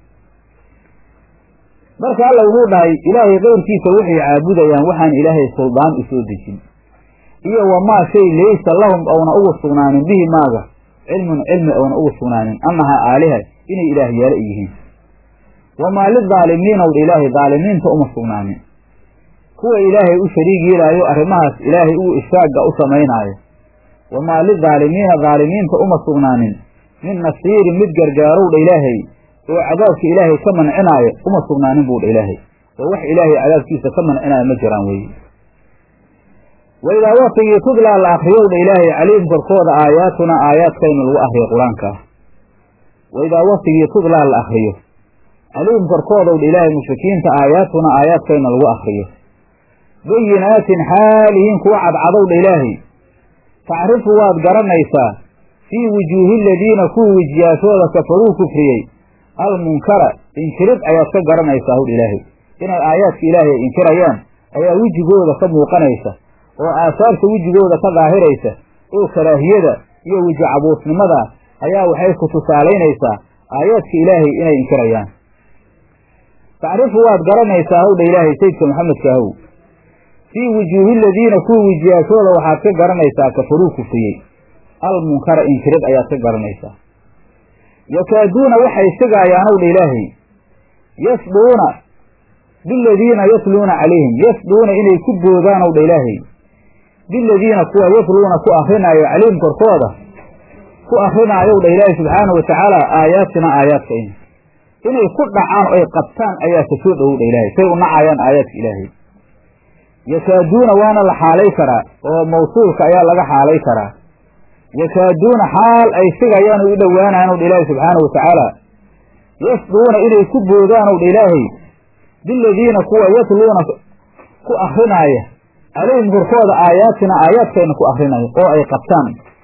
marka alla wuxuu dhahay ilaahay keyrkiisa waxay caabudayaan waxaan ilaahay suldaan u soo dejin iyo wamaa shay laysa lahum ouna ugu sugnaanin bihi maaga cilmun cilmi oona ugu sugnaanin annahaa aaliha inay ilaahyaale yihiin wamaa lidaalimiina wdha ilaahay daalimiinta uma sugnaanin kuwa ilaahay u shariig yeelaayo arrimahaas ilaahay uu ishaaga u samaynaayo wamaa lidaalimiina daalimiinta uma sugnaanin min nasiirin mid gargaarow dha ilaahay oo cadaabka ilaahay ka mancinaayo uma sugnaanin buu dha ilaahay oo wax ilaahay cadaabkiisa ka mancinaayo ma jiraan weeye waidaa waktigii tudlaa la akriyow dha ilaahay calayhim korkooda aayaatuna aayaadkayna lagu akriyo qur-aanka ah waidaa waktigii tudlaa la akriyo calayhim korkoodaw dha ilaahay mushrikiinta aayaatuna aayaadkayna lagu akriyo bayinaatin xaalihiin kuwa cadcadow dha ilaahay tacrifu waad garanaysaa fii wujuuhi aladiina kuwii wejiyaashooda kafaruu kufriyey almunkara inkirid ayaad ka garanaysaa howdha ilaahay inay aayaadka ilaahay ay inkirayaan ayaa wejigooda ka muuqanaysa oo aasaarta wejigooda ka daahiraysa oo karaahiyada iyo weji cabuusnimada ayaa waxay ku tusaalaynaysaa aayaadka ilaahay inay inkirayaan tacrifu waad garanaysaa howdha ilaahay sayidka maxamedka ahow fii wujuuhi aladiina kuwii wejiyaashooda waxaad ka garanaysaa kafaruu kufriyey almunkara inkirid ayaad ka garanaysaa yakaaduuna waxay sigaayaanow dha ilaahay yasduuna biladiina yatluuna calayhim yasduuna inay ku boodaanow dha ilaahay biladiina kuwa yatluuna ku akrinaayo calayhim korkooda ku akrinaayow dha ilaahay subxaanahu watacaala aayaatina aayaadkayna inay ku dhacaan o ay qabtaan ayaa ka soo dhowow dha ilaahay say u nacayaan aayaadka ilaahay yakaaduuna waana la xaalay karaa oo mawsuulka ayaa laga xaalay karaa yakaaduuna xaal ay sigayaan oo u dhowaanayan dha ilaahay subxaanahu watacaala yasduuna inay ku boodaan dha ilaahay biladiina kuwa yatluuna ku akrinaaya calayhim korkooda aayaatina aayaadkayna ku akrinaya oo ay qabtaan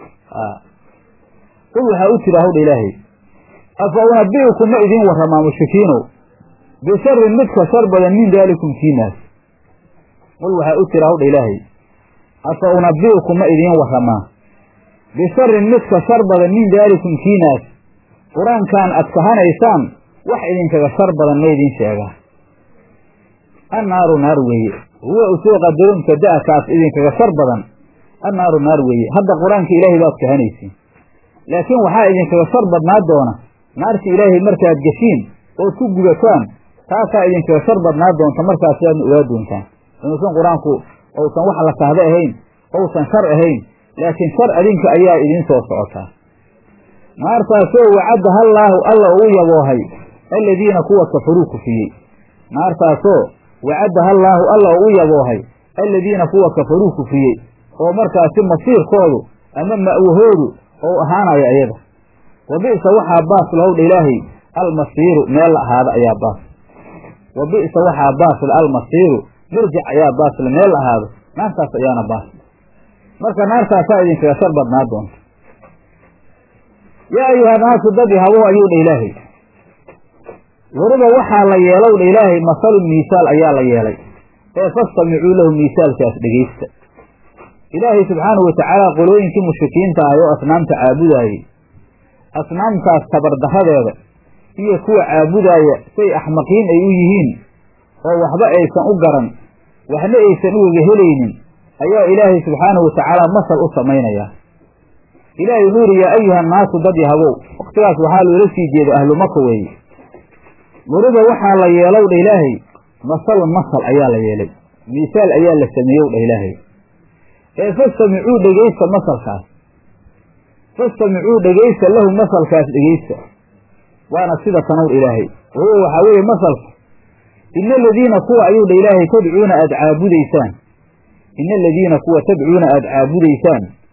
qul waxaa u tiri hawdha ilaahay afa unabi'ukum ma idiin warramaa mushrikiinow bisharin midka shar badan min daalikum kiinaas qul waxaa u tiri hawdha ilaahay afa unabi'ukum ma idiin warramaa bisharin midka shar badan min daalikum kiinaas qur-aankan aad kahanaysaan wax idinkaga shar badan ma idiin sheegaa annaaru naar weeye huwa usoo qadaro mubtada'a kaas idinkaga shar badan annaaru naar weeye hadda qur-aanka ilaahay baad kahanaysiin laakiin waxaa idinkaga shar badnaa doona naarta ilaahay markaad geshiin ood ku gudataan taasaa idinkaga shar badnaa doonta markaas sidaadna ogaa doontaan inuusan qur-aanku ousan wax la kahda ahayn ousan shar ahayn laakiin shar adinka ayaa idiin soo socotaa naartaasoo wacadda hallaahu alla uu yaboohay aladiina kuwa kafaruu kufiyey naartaasoo wacadda hallaahu alla uu yaboohay aladiina kuwa kafaruu kufiyey oo markaasi masiirkoodu ama ma'wahoodu ou ahaanayo ayada wa bi'sa waxaa baas lahowdha ilaahay almasiiru meel la ahaada ayaa baas wa bi'sa waxaa baasle almasiiru mirjic ayaa baasle meel la ahaado naartaas ayaana baas marka naartaasaa idinkaga shar badnaa doonta yaa ayuha naasu dad habow ayuu dha ilaahay weliba waxaa la yeelow dha ilaahay masalun miisaal ayaa la yeelay ee fastamicuu lahu miisaalkaas dhegaysta ilaahay subxaanahu watacaala qolooyinkii mushrikiinta ahay oo asnaamta caabudaayey asnaamtaas tabardarradeeda iyo kuwa caabudaaya say axmaqiin ay u yihiin oo waxba aysan u garan waxna aysan ugaga helaynin ayaa ilaahay subxaanahu watacaala masal u samaynayaa ilaahay wuxuu yidhi yaa ayuha annaasu dad yahabow wakhtigaas waxaa loola sii jeeda ahlu maka weeye weliba waxaa la yeelow dha ilaahay masalun masal ayaa la yeelay miisaal ayaa la sameeyow dha ilaahay ee fastamicuu dhegaysta masalkaas fastamicuu dhegaysta lahu masalkaas dhegaysta waana sida tanow dha ilaahay wahuwa waxaa weeye masalka ina aladiina kuwa ayuu dha ilaahay tadcuuna aada caabudaysaan ina aladiina kuwa tadcuuna aada caabudaysaan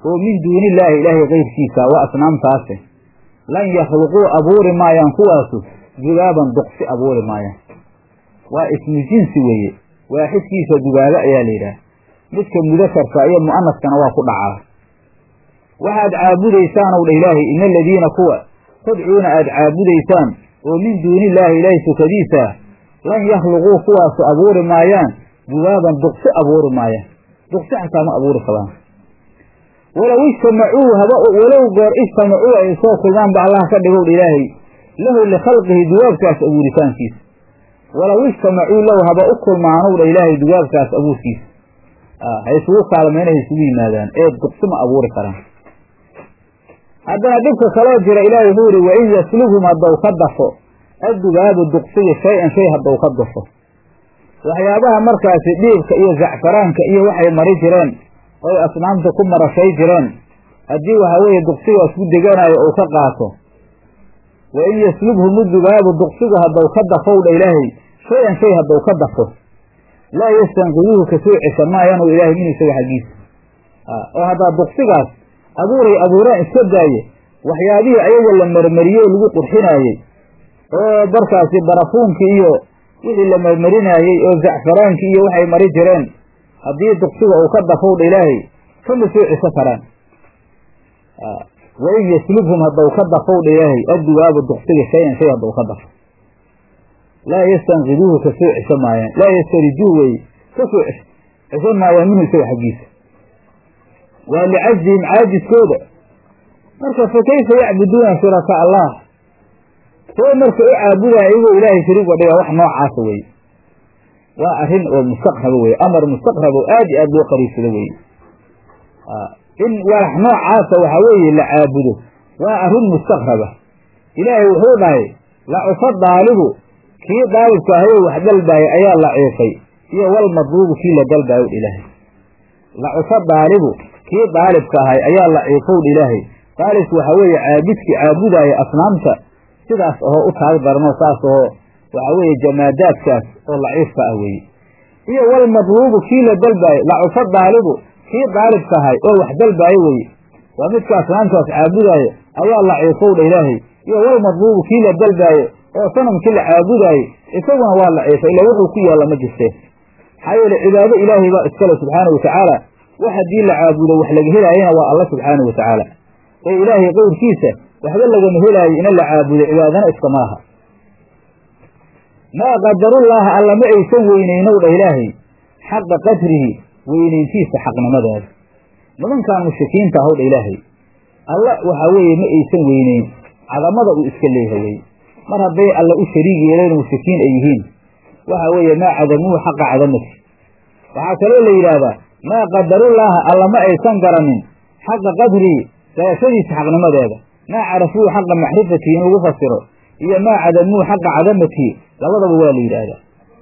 oo min duunillaahi ilaahay kayrkiisa waa asnaamtaase lan yakhluquu abuuri maayaan kuwaasu dugaaban duqsi abuuri maayaan waa ismu jinsi weeye waaxidkiisa dugaaba ayaa la yidhaah midka mudakarka iyo mu'anaskana waa ku dhacaa waxaad caabudaysaanow dha ilaahay ina aladiina kuwa tadcuuna aad caabudaysaan oo min duunillaahi ilaahay sukadiisa lan yakhluquu kuwaasu abuuri maayaan dugaaban duqsi abuuri maayaan duqsi xataa ma abuuri kabaan walow ijtamacuu haba walow goor ijtamacuu ay soo kulmaanba allah ka dhigowdha ilaahay lahu likhalqihi dugaabkaas abuuritaankiisa walow ijtamacuu lahu haba u kulmaanowdha ilaahay dugaabkaas abuurkiisa ha isugu kaalmayna ha isugu yimaadaan ee duqsi ma abuuri karaan haddana dhibka kaloo jira ilaahay wuxuu yihi wain yaslubhum haddau ka dafo addugaabu duqsiga shay-an shay haddau ka dafo waxyaabaha markaasi dhiibka iyo zacfaraanka iyo waxay mari jireen oy asnaamta ku marashay jireen haddii waxa weeye duqsigaas ku deganayo uu ka qaato wa in yaslubhum udugaabu duqsigu haddau ka dafowdha ilaahay shay-an shay haddau ka dafo laa yastanqiduuhu kasoo cesha maayaanu ilaahay min isaga xaggiisa oo haddaa duqsigaas abuuray abuuraan iska daaye waxyaabihii ayaga la marmariyey oo lagu qurxinaayey oo markaasi barafuunkii iyo wixii la marmarinaayey oo zacfaraankii iyo waxay mari jireen haddii duqsiga uu ka dafowdha ilaahay kama soo ceso karaan wain yaslubhum haddau ka dafowdha ilaahay addugaabu duqsiga shay-an shay haddau ka dafo laa yastanqiduuhu kasoo cesho maayaan laa yastarijuuh weye kasoo cesho maayaan minhu isaga xaggiisa waa licajzihim caajiskooda marka fa kayfa yacbuduuna shuraka allah soo marka u caabudaya iyagoo ilaahay shariig wa dhiga wax noocaasa weye waa arrin oo mustaqraba weye amar mustaqrab oo aad iyo aad loo qariibsado weye in wax noocaasa waxa weeye la caabudo waa arrin mustaqraba ilaahay wuxuu dhahay lacufa daalibu kii daalibka ahayoo wax dalbaayay ayaa la ciifay iyo wal madluubu kii la dalbaayo ilaahay lacufa daalibu kii daalibka ahay ayaa la ciifowdha ilaahay daalibku waxaa weeye caabidkii caabudaaya asnaamta sidaas ahoo u taag darno saas ahoo waxaa weeye jamaadaadkaas oo laciifka ah weeye iyo wal madluubu kii la dalbaayo lacufa daalibu kii daalibka ahay oo wax dalbaayo weye waa midka asnaamtaas caabudaayo ayaa la ciifowdha ilaahay iyo wal madluubu kii la dalbaayo oo sanamkii la caabudaayo isaguna waa la ciifay ila wuxuu ku yaalla ma jirte maxaa yeele cibaado ilaahay baa iskale subxaana wa tacaala wax haddii la caabudo wax laga helaayana waa alla subxaanau wa tacaala ee ilaahay qowrkiisa waxba lagama helaayo ina la caabudo cibaadana iskama laha maa qadarullaaha alla ma aysan weynaynow dha ilaahay xaqa qadrihi weynayntiisa xaqnimadeeda nimankan mushrikiinta ahow dha ilaahay alla waxaa weeye ma aysan weynayn cadamada uu iska leeyahay weye mar hadday alla u shariig yeeleen mushrikiin ay yihiin waxa weeye maa cadamuuhu xaqa cadamati waxaa kaloo la yidhaahdaa maa qadarullaaha alla ma aysan garanin xaqa qadrihi garashadiisa xaqnimadeeda maa carafuuhu xaqa macrifatihi in lagu fasiro iyo maa cadamuuhu xaqa cadamatihi labadaba waa la yidhaahdaa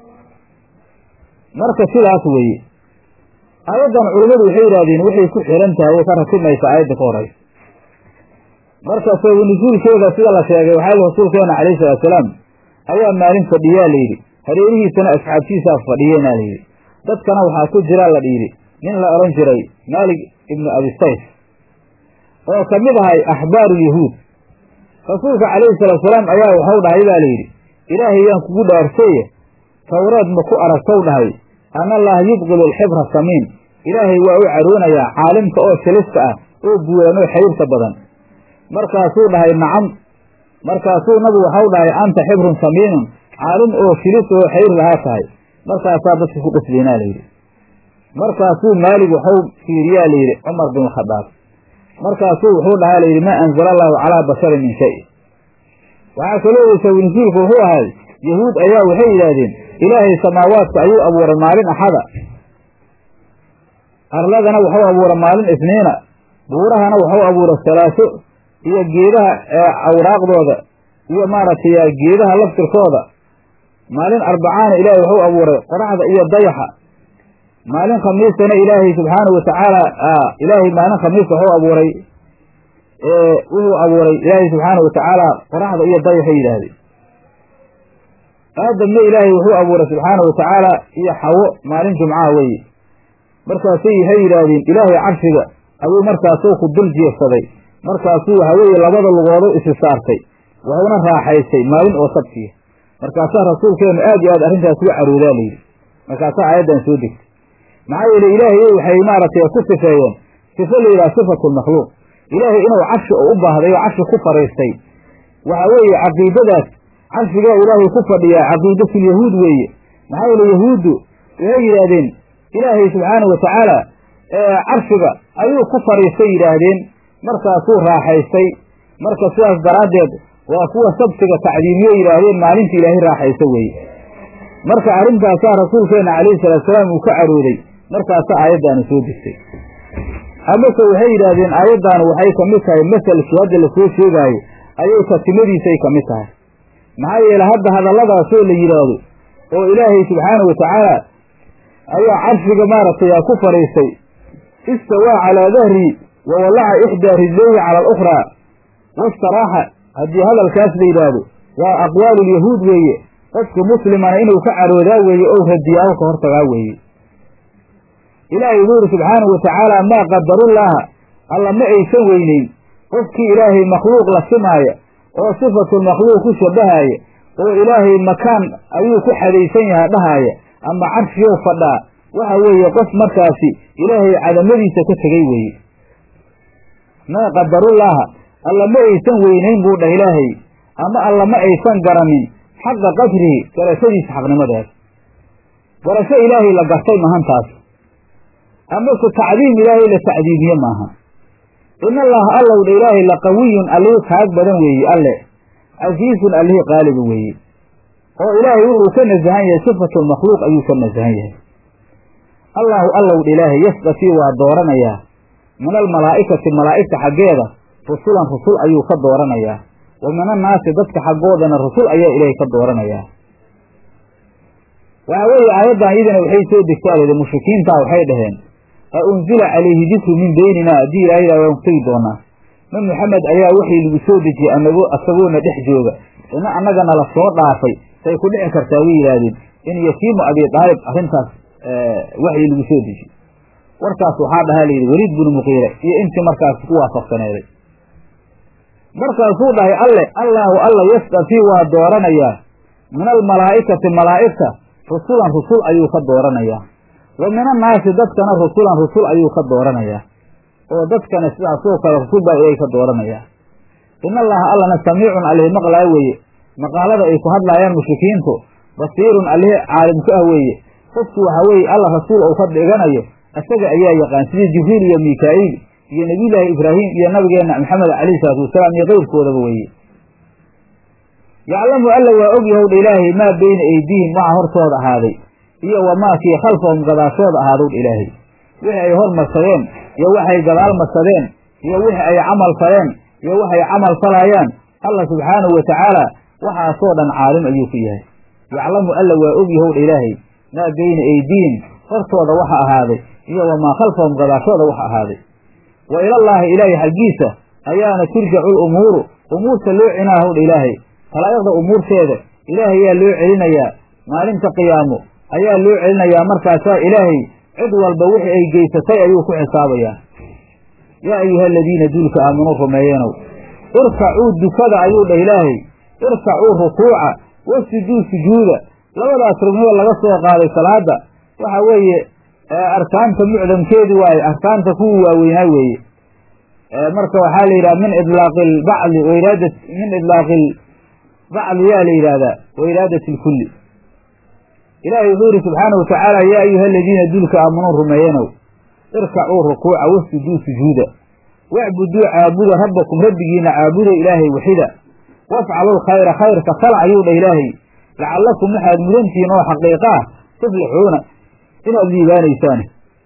marka sidaas weeye aayaddan culummadu waxay yidhahdeen waxay ku xiran tahay way ka ratimaysa aayadda ka horaysa marka sabab nusuulkeeda sida la sheegay waxaa rasuulkeena calayhi salaatusalaam ayaa maalin fadhiyaa layidhi hareerihiisana asxaabtiisaa fadhiyeenaa layidhi dadkana waxaa ku jiraa la dhiidhi nin la odhan jiray maalik ibnu abisayf oo ka mid ahay axbaarulyahuud rasuulka calayhi salaatusalaam ayaa waxau dhahay baa layidhi ilaahay yaan kugu dhaarsaye towreed ma ku aragtow dhahay ana allaha yubqilu alxibra samiin ilaahay waa u caroonayaa caalimka oo shilista ah oo buuranoo xayrta badan markaasuu dhahay nacam markaasuu nabigu waxau dhahay anta xibrun samiinun caalim oo shilis oo xayr lahaa tahay markaasaa dadka ku qasbeynaa layidhi markaasuu maalig waxau fiiriyaa layidhi cumar bin khadaab markaasuu wuxuu dhahaa layidhi maa anzala allahu calaa basharin min shay waxaa kaloo weysa winsiilku wuxuu ahay yahuud ayaa waxay yidhaahdeen ilaahay samaawaadka ayuu abuuray maalin axada arladana waxau abuuray maalin isniina buurahana waxau abuuray salaaso iyo geedaha awraaqdooda iyo maaragtay geedaha laftirkooda maalin arbacaana ilaahay waxuu abuuray qoraxda iyo dayaxa maalin khamiisana ilaahay subxaanahu watacaala ilaahay maalin khamiis waxuu abuuray wuxuu abuuray ilaahay subxaanahu watacaala qoraxda iyo dayaxa yidhaahdeen aadamna ilaahay wuxuu abuuray subxaanahu watacaala iyo xawo maalin jumcaha weeye markaasay waxay yidhaahdeen ilaahay carshiga ayuu markaasuu ku dul jeefsaday markaasuu waxa weeye labada lugoodo isi saartay wuxuuna raaxaystay maalin oo sabtiya markaasaa rasuulkeenu aad iyo aad arrintaas uga caroodaa layidhi markaasaa aayaddan soo degtay maxaa yeele ilaahay waxay maaragtay ku sifeeyeen sifo la yidhaha sifatu lmakhluuq ilaahay inuu carshi u baahday oo carshi ku fadhiistay waxa weeye caqiidadaas carshigaa ilaahay ku fadhiyaa caqiidatulyahuud weeye maxaa yeele yahuuddu waxay yidhaahdeen ilaahay subxaana wa tacaala carshiga ayuu ku fadhiistay yidhaahdeen markaasuu raaxaystay marka sidaas daraaddeed waa kuwa sabtiga tacdiimiyo yidhaahdeen maalinta ilaahay raaxaysa weeye marka arrintaasaa rasuulkeenna calayhi salaatusalaam uu ka carooday markaasaa aayaddaanu soo degtay amase waxay yidhaahdeen aayaddaanu waxay ka mid tahay masalkii hadda lasoo sheegaayo ayay tatimadiisay ka mid tahay maxaa yeele hadda hadalladaasoo la yidhaahdo oo ilaahay subxaana wa tacaala ayaa carshiga maaragtay aa ku fadhiistay istawaa calaa dahrii wa wallaca ixdaa rijlayhi cala alukhraa wastaraaxa haddii hadalkaas la yidhaahdo waa aqwaalulyahuud weeye qofka muslimana inuu ka caroodaa weeye ou radiyaabo ka hortagaa weeye ilaahay wuxuu yidhi subxaanahu wa tacaala maa qadarullaaha alla ma aysan weyneyn qofkii ilaahay makhluuq la simaaya oo sifatulmakhluuq ku shabahaaya oo ilaahay makaan ayuu ku xadaysan yahaa dhahaaya ama carshiyow fadhaa waxa weeye qof markaasi ilaahay cadamadiisa ka tegey weeye maa qadarullaaha alla ma aysan weynayn buu dhah ilaahay ama alla ma aysan garanin xaqa qadrihi garashadiisa xaqnimadaas garasho ilaahay la gartay mahantaas amase tacdiim ilaahay la tacdiimiye maaha in allaha allow dha ilaahay la qawiyun allihii kaag badan weeye alle casiizun allihii qaaliba weeye oo ilaahay wuxuu ka nasahan yahay sifatulmakhluuq ayuu ka nasahan yahay allaahu allow dha ilaahay yasdafii waa dooranayaa min almalaa'ikati malaa'igta xaggeeda rusulan rusul ayuu ka dooranayaa wa min annaasi dadka xaggoodana rusul ayaa ilaahay ka dooranayaa waxa weeye aayaddan iyadana waxay soo degtaa layidhi mushrikiintaa waxay dhaheen a unzila calayhi dikru min beynina haddii ilahay yidhah waan tegi doonaa ma maxamed ayaa waxii lagu soo dejiyey anago asagoona dhex jooga ina annagana la soo dhaafay say ku dhici kartaa way yidhaahdeen in yasiimu abi daalib arrintaas waxii lagu soo dejiyey warkaas waxaa dhahaa layidhi weliid binu muqiire iyo intii markaas ku waafaqsaneeday markaasuu dhahay alle allaahu alla yasdafii waa dooranayaa min almalaa'ikati malaa'igta rusulan rusul ayuu ka dooranayaa wa min annaasi dadkana rusulan rusul ayuu ka dooranayaa oo dadkana sidaasoo kale rusul baa ilaahay ka dooranayaa in allaha allana samiicun alihi maqlaa weeye maqaalada ay ku hadlaayaan mushrikiintu basiirun alihi caalimku ah weeye qofku waxaa weeye alla rasuul ou ka dhiganayo isaga ayaa yaqaan sidii jibriil iyo mikaa'iil iyo nebiyullaahi ibraahim iyo nabigeenna maxamed calayhi salaatu wasalaam iyo keyrkoodaba weeye yaclamu alla waa og yahow dha ilaahay maa beyna eydiihim waxa hortooda ahaaday iyo wamaa kii khalfahum gadaashooda ahaadow dha ilaahay wixii ay hormarsadeen iyo waxay gadaal marsadeen iyo wixii ay camal faleen iyo waxay camal falaayaan alla subxaanahu wa tacaala waxaasoo dhan caalim ayuu ku yahay yaclamu alla waa og yahow dha ilaahay maa beyna eydiihim hortooda waxa ahaaday iyo wamaa khalfahum gadaashooda waxa ahaaday wa ilallaahi ilaahay xaggiisa ayaana turjacu lumuuru umuurta loo cinaahow dha ilaahay khalaa'iqda umuurteeda ilaahay ayaa loo celinayaa maalinta qiyaamo ayaa loo celinayaa markaasaa ilaahay cid walba wixii ay geysatay ayuu ku xisaabayaa yaa ayuha aladiina duulka aamanuu rumeeyenow irkacuu dukada ayuu dhah ilaahay irkacuu rukuuca wasjuduu sujuuda labadaas rugnido laga soo qaaday salaada waxa weeye arkaanta mucdamkeedi waaye arkaanta kuwii waaweynaa weeye marka waxaa la yidhaha min idlaaqi lbacdi wairaada min idlaaqi bacdi yaa la yidhaahdaa wa iraadati lkulli ilaahay wuxuu yidhi subxaana wa tacaala yaa ayuha aladiina dulka aamanuu rumeeyenow irkacuu rukuuca wasjuduu sujuuda wacbuduu caabuda rabbakum rabbigiina caabuda ilaahay waxida wafcaluu khayra khayrka fala ayuu dhah ilaahay lacallakum waxaad mudantihiin oo xaqiiqa ah tuflixuuna inaad liibaanaysaan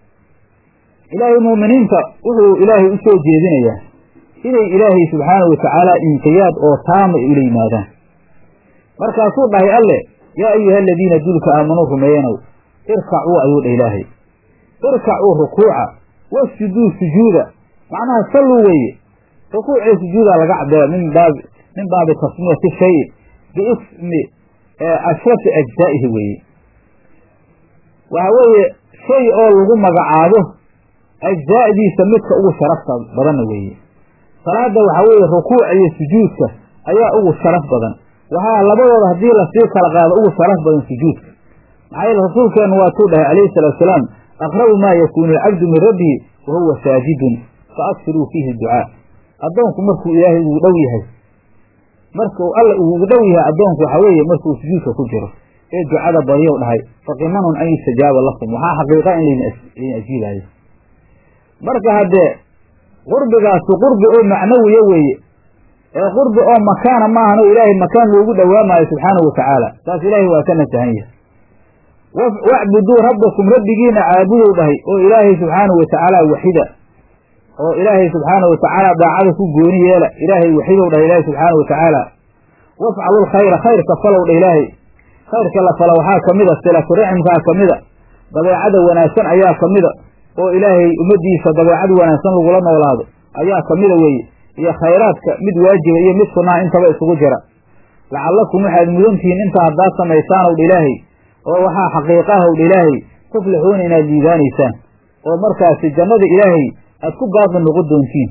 ilaahay muuminiinta wuxuu ilaahay u soo jeedinayaa inay ilaahay subxaanahu watacaala inqiyaad oo taama ay ula yimaadaan markaasuu dhahay alle yaa ayuha aladiina dulka aamanuu rumeeyanow irkacuu ayuu dhah ilaahay irkacuu rukuuca wasjuduu sujuuda macnaha salluu weeye rukuucee sujuudaa laga cabdaya min baabi min baabi tasmiyati shayi biismi ashrafi ajzaa'ihi weeye waxa weeye shay oo lagu magacaabo ajzaa'diisa midka ugu sharafta badanna weeye salaadda waxaa weeye rukuuca iyo sujuudka ayaa ugu sharaf badan waxaa labadooda haddii lasii kala qaado ugu sharaf badan sujuudka maxaa yeele rasuulkeennu waatuu dhahay calayhi salaatu salaam aqrabu maa yakuunu alcabdu min rabbihi wa huwa saajidun fa aksiruu fiihi ducaa addoonku markuu ilaahay ugu dhow yahay markuu alla ugu dhow yahay addoonku waxaa weeye markuu sujuudka ku jiro ee ducada baryow dhahay faqimanun an yustajaaba lakum waxaa xaqiiqa in laydin ajiibaayo marka haddee qurbigaasi qurbi oo macnawiya weeye ee qurbi oo makaana maahan oo ilaahay makaan loogu dhowaamaayo subxaanahu watacaala taas ilaahay waa ka nasahan yahay wacbuduu rabbakum rabbigiina caabudow dhahay oo ilaahay subxaanahu watacaala waxida oo ilaahay subxaanahu watacaala daacada ku gooni yeela ilaahay waxidow dhahay ilaahay subxaanahu watacaala wafcalu lkhayra khayrka falow dha ilaahay khayrka la fala waxaa ka mida silatu raximkaa ka mida dabeecada wanaagsan ayaa ka mida oo ilaahay ummaddiisa dabeecad wanaagsan lagula noolaado ayaa ka mida weeye iyo khayraadka mid waajiba iyo mid sunnaa intaba isugu jira lacallakum waxaad mudantihiin intaa haddaad samaysaanow dha ilaahay oo waxaa xaqiiqahow dha ilaahay tuflixuuna inaad liibaanaysaan oo markaasi jannada ilaahay aad ku baaqi noqon doontiin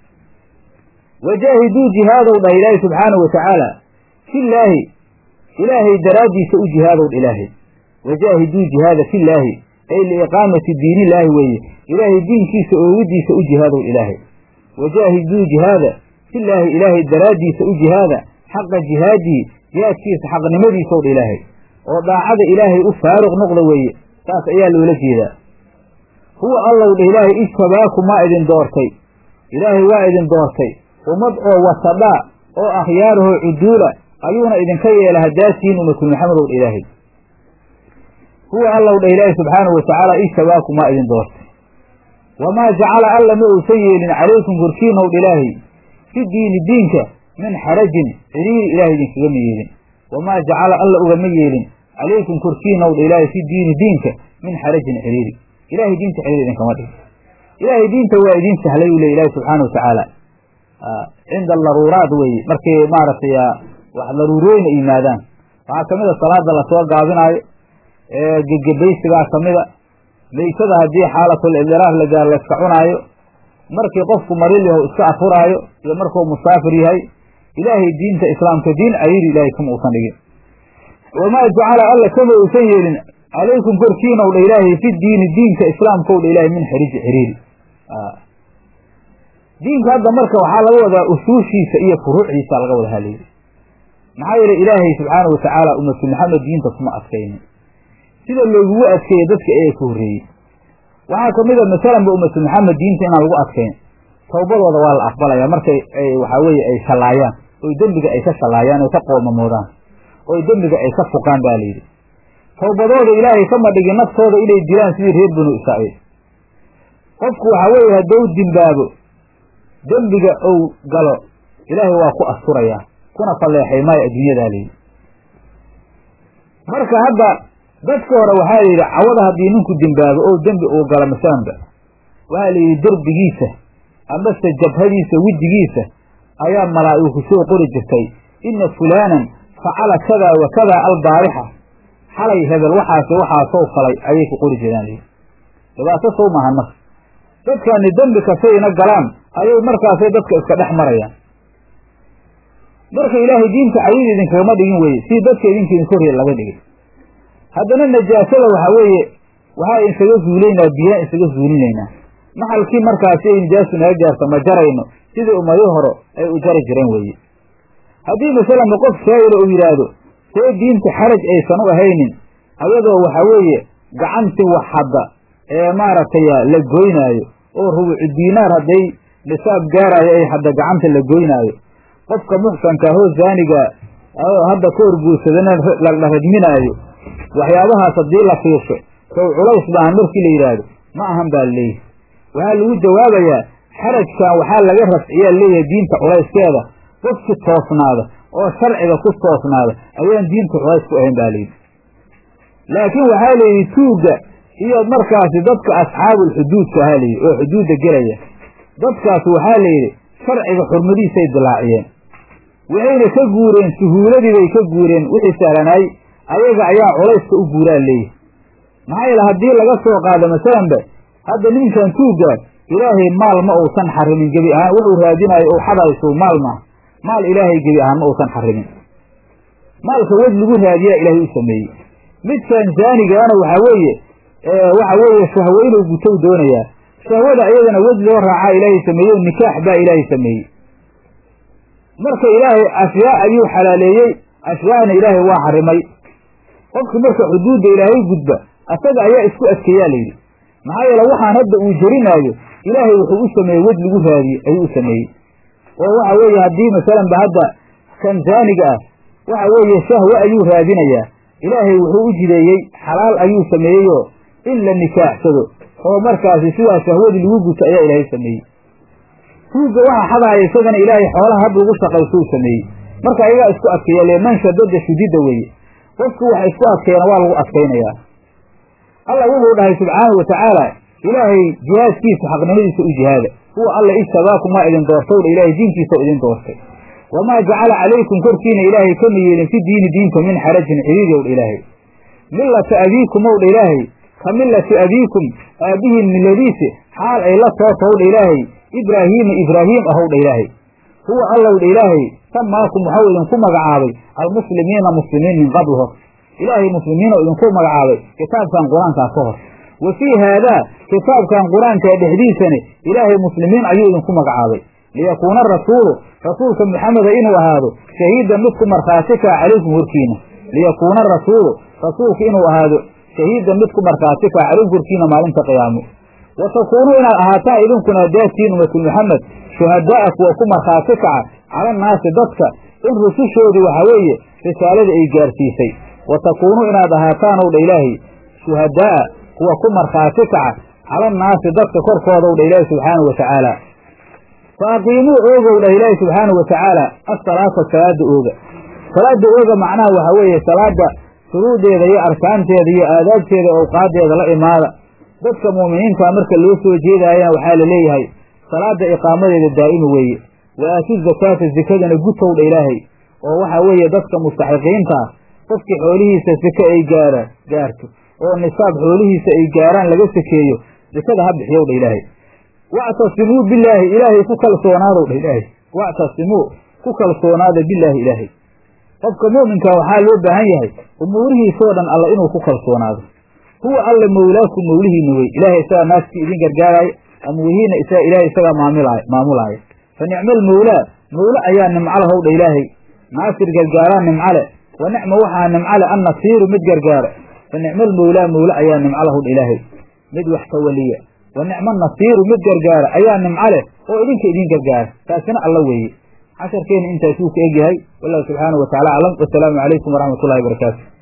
wajaahiduu jihaadow dhah ilaahay subxaanahu watacaala fillaahi ilaahay daraaddiisa u jihaadow dha ilaahay wajaahiduu jihaada fillaahi ay liiqaamati diinillaahi weeye ilaahay diinkiisa oogidiisa u jihaadow ilaahay wajaahiduu jihaada fillaahi ilaahay daraaddiisa u jihaada xaqa jihaadii jihaadkiisa xaqnimadiisow dha ilaahay oo daacada ilaahay u faaruq noqda weeye saas ayaa loola jeedaa huwa allow dha ilaahay ijtabaaku maa idin doortay ilaahay waa idin doortay ummad oo wasadhaa oo akhyaarahoo cuduula ayuuna idinka yeela haddaasiin ummatu maxamedow dha ilaahay huwa allow dha ilaahay subxaanahu watacaala ijtabaaku maa idin doortay wamaa jacala alla ma uusan yeelin calaykum korkiinow dha ilaahay fi diini diinka min xarajin ciriiri ilaahay idinkagama yeelin wamaa jacala alla ugama yeelin calaykum korkiinow dha ilaahay fi diini diinka min xarajin ciriiri ilahay diinta ciriiri idinkama dhigin ilaahay diinta waa idiin sahlay uu le ilahi subxaana watacaala cinda daruuraat weeye markay maaragtay wax daruurooyina yimaadaan waxaa kamid a salaada lasoo gaabinaayo gegebaysigaa kamida laysada haddii xaalatul idiraaf la gaar layska cunaayo markii qofku maril yaho iska afuraayo iyo markuu musaafir yahay ilaahay diinta islaamka diin ciriiri ilaahay kama uusan dhigin wamaa jacala alla kama uusan yeelin calaykum korkiinow dha ilaahay fi diini diinka islaamkow dha ilahay min xiriji xiriiri diinka hadda marka waxaa laga wadaa usuushiisa iyo furuucdiisa laga wada halayiri maxaa yeele ilaahay subxaana watacaala ummatu maxamed diinta kuma adkaynin sida loogugu adkeeyey dadka ee ka horreeyey waxaa kamid a masalanba ummatu maxamed diinta inaan lagu adkayn tawbadooda waa la aqbalaya markay ay waxaa weeye ay shallaayaan oy dembiga ay ka shallaayaan oy ka qoomamoodaan oy dembiga ay ka fuqaan baa layidhi tawbadooda ilaahay kama dhigin naftooda inay dilaan sidii reer banu israa'iil qofku waxaa weeye haddou dimbaabo dembiga ou galo ilaahay waa ku asturayaa kuna falleexay maayo adduunyadaa layidhi marka hadda dadka hore waxaa la yidhi cawada haddii ninku dimbaabo oo dembi uu galo masalanba waxaa la yidhi derbigiisa amase jabhadiisa wejigiisa ayaa malaa'igu soo qori jirtay inna fulaanan facala kadaa wa kadaa albaarixa xalay hebel waxaas waxaasoo falay ayay ku qori jiraan layidhi dhibaato soo maahan marka dadkani dembi kastayna galaan ayay markaasay dadka iska dhex marayaan marka ilaahay diinta cayid idinkagama dhigin weye si dadka idinka idin korreya laga dhigay haddana najaasada waxaa weeye waxaa isaga zuulaynaa biyaan isaga zuulinaynaa maxalkii markaasi ay nijaasu naga gaarto ma jarayno sidii ummadii hore ay u jari jireen weeye haddii masalanba qof shaa'ira uu yidhaahdo see diinta xaraj aysan u ahaynin ayadoo waxaa weeye gacantii wax hadda ee maaragtay la goynaayo oo rubucu diinaar hadday nisaab gaaraayo ay hadda gacanta la goynaayo qofka muxsanka ahoo zaaniga hadda ka horguursadana la radminaayo waxyaabahaas haddii la fiirsho sow culays baahan markii la yidhaahdo ma ahan baa laleeyahy waxaa lagu jawaabayaa xarajkan waxaa laga rafciyaa leeyahay diinta culayskeeda qofki toosnaada oo sharciga ku toosnaada ayaan diinta culays ku ahayn baa layidhi laakiin waxaa layidhi tuugga iyo markaasi dadka asxaabulxuduudka ahaa layidhi oo xuduudda gelaya dadkaas waxaa layidhi sharciga xurmadiisay dilaaciyeen waxayna ka guureen suhuuladii bay ka guureen wixii sahlanaay ayaga ayaa culayska u guuraa leeyahy maxaa yeele haddii laga soo qaado masalanba hadda ninkan tuugga ilaahay maal ma uusan xarimin gebi ahaan wuxuu raadinayo ou xadayso maal maaha maal ilaahay gebi ahaan ma uusan xarimin maalka wej lagu raadiyaa ilaahay u sameeyey midkan zaanigaana waxaa weeye waxa weeye shahwo inuu gutow doonayaa shahwada iyadana wej loo raacaa ilaahay sameeyey nikaax baa ilaahay sameeyey marka ilaahay ashyaa ayuu xalaaleeyey ashyaana ilaahay waa xarimay qofki marka xuduudda ilaahay gudba asaga ayaa isku adkeeyaa layidhi maxaa yeele waxaan hadda uu jerinaayo ilaahay wuxuu u sameeyey wej lagu raadiye ayuu u sameeyey oo waxa weeye haddii masalanba hadda kan zaaniga ah waxa weeye shahwe ayuu raadinayaa ilaahay wuxuu u jideeyey xalaal ayuu sameeyeyoo in la nikaaxsado oo markaasi sidaa shahwadii lagu guto ayaa ilaahay sameeyey tuugga waxa xadaaya isagana ilaahay xoolaha hadda ugu shaqayso u sameeyey marka ayagaa isku adkeeya leman shadada shudidda weeye qofku wax isku adkeena waa lagu adkaynayaa alla wuxuu dhahay subxaanahu watacaala ilaahay jihaadkiisa xaqnimadiisa u jihaada huwa alla ijtabaakum waa idin doortowdha ilaahay diinkiisa idin doortay wamaa jacala calaykum korkiina ilaahay kama yeelin fi diini diinta min xarajin ciriidowdha ilaahay millata abiikum owdha ilaahay ka millati abiikum aabbihiin milladiisi xaal ay la tootowdha ilaahay ibraahiima ibraahiim ahowdha ilaahay huwa allowdha ilaahay samaakum waxau idinku magacaabay almuslimiina muslimiin min qabl hor ilaahay muslimiinoo idinku magacaabay kitaabkan qur-aankaa ka hor wa fii haadaa kitaabkan qur-aankaa dhexdiisani ilaahay muslimiin ayuu idinku magacaabay liyakuuna rasuulu rasuulka maxameda inuu ahaado shahiidan midku markhaati kaa calaykum horkiina liyakuuna rasuulu rasuulka inuu ahaado shahiidan midku markhaati kaa calaykum horkiina maalinta qiyaamo wa takuunuu inaad ahaataan idinkuna daatiin ummatu maxamed shuhadaa'a kuwa ku markhaati kaca cala annaasi dadka in rusushoodii waxaa weeye risaalada ay gaarsiisay wa takuunuu inaad ahaataan owdha ilaahay shuhadaa'a kuwa ku markhaati kaca cala annaasi dadka korkoodowdha ilaahi subxaanahu watacaala fa aqiimuu oogow dhah ilaahi subxaanahu watacaala asalaata salaada ooga salaada ooga macnaha waxaa weeye salaada shuruudeeda iyo arkaanteeda iyo aadaabteeda owqaadeeda la imaada dadka mu'miniintaa marka loo soo jeedaayana waxaa la leeyahay salaada iqaamadeeda daa'ima weeye wa aatu zakaata zekadana gutowdha ilaahay oo waxaa weeye dadka mustaxiqiinta ah qofkii xoolihiisa seke ay gaara gaarto oo nisaab xoolihiisa ay gaaraan laga sekeeyo sekada ha bixiyowdha ilaahay wactasimuu bilaahi ilaahay ku kalsoonaadw dha ilaahay wactasimuu ku kalsoonaada bilaahi ilaahay qofka mu'minka waxaa loo baahan yahay umuurihiisoo dhan alla inuu ku kalsoonaado huwa alla mawlaaku mawlihiina wey ilaahay isagaa naaskii idin gargaaraayo amwihiina isaga ilahay isagaa maamilaayo maamulaaya fa nicmal mawlaa mawle ayaa nimcala howdha ilaahay naasir gargaaraa nimcale wa nicma waxaa nimcale annasiiru mid gargaara fa nicmal mawlaa mawle ayaa nimcala howdha ilaahay mid wax tawaliya wa nicma nasiiru mid gargaara ayaa nimco leh oo idinka idin gargaara taasina alla weeye casharkeena intaasuu ka egyahay wallahu subxaanahu wataala aclam wasalaamu calaykum waraxmat ullahi barakaatu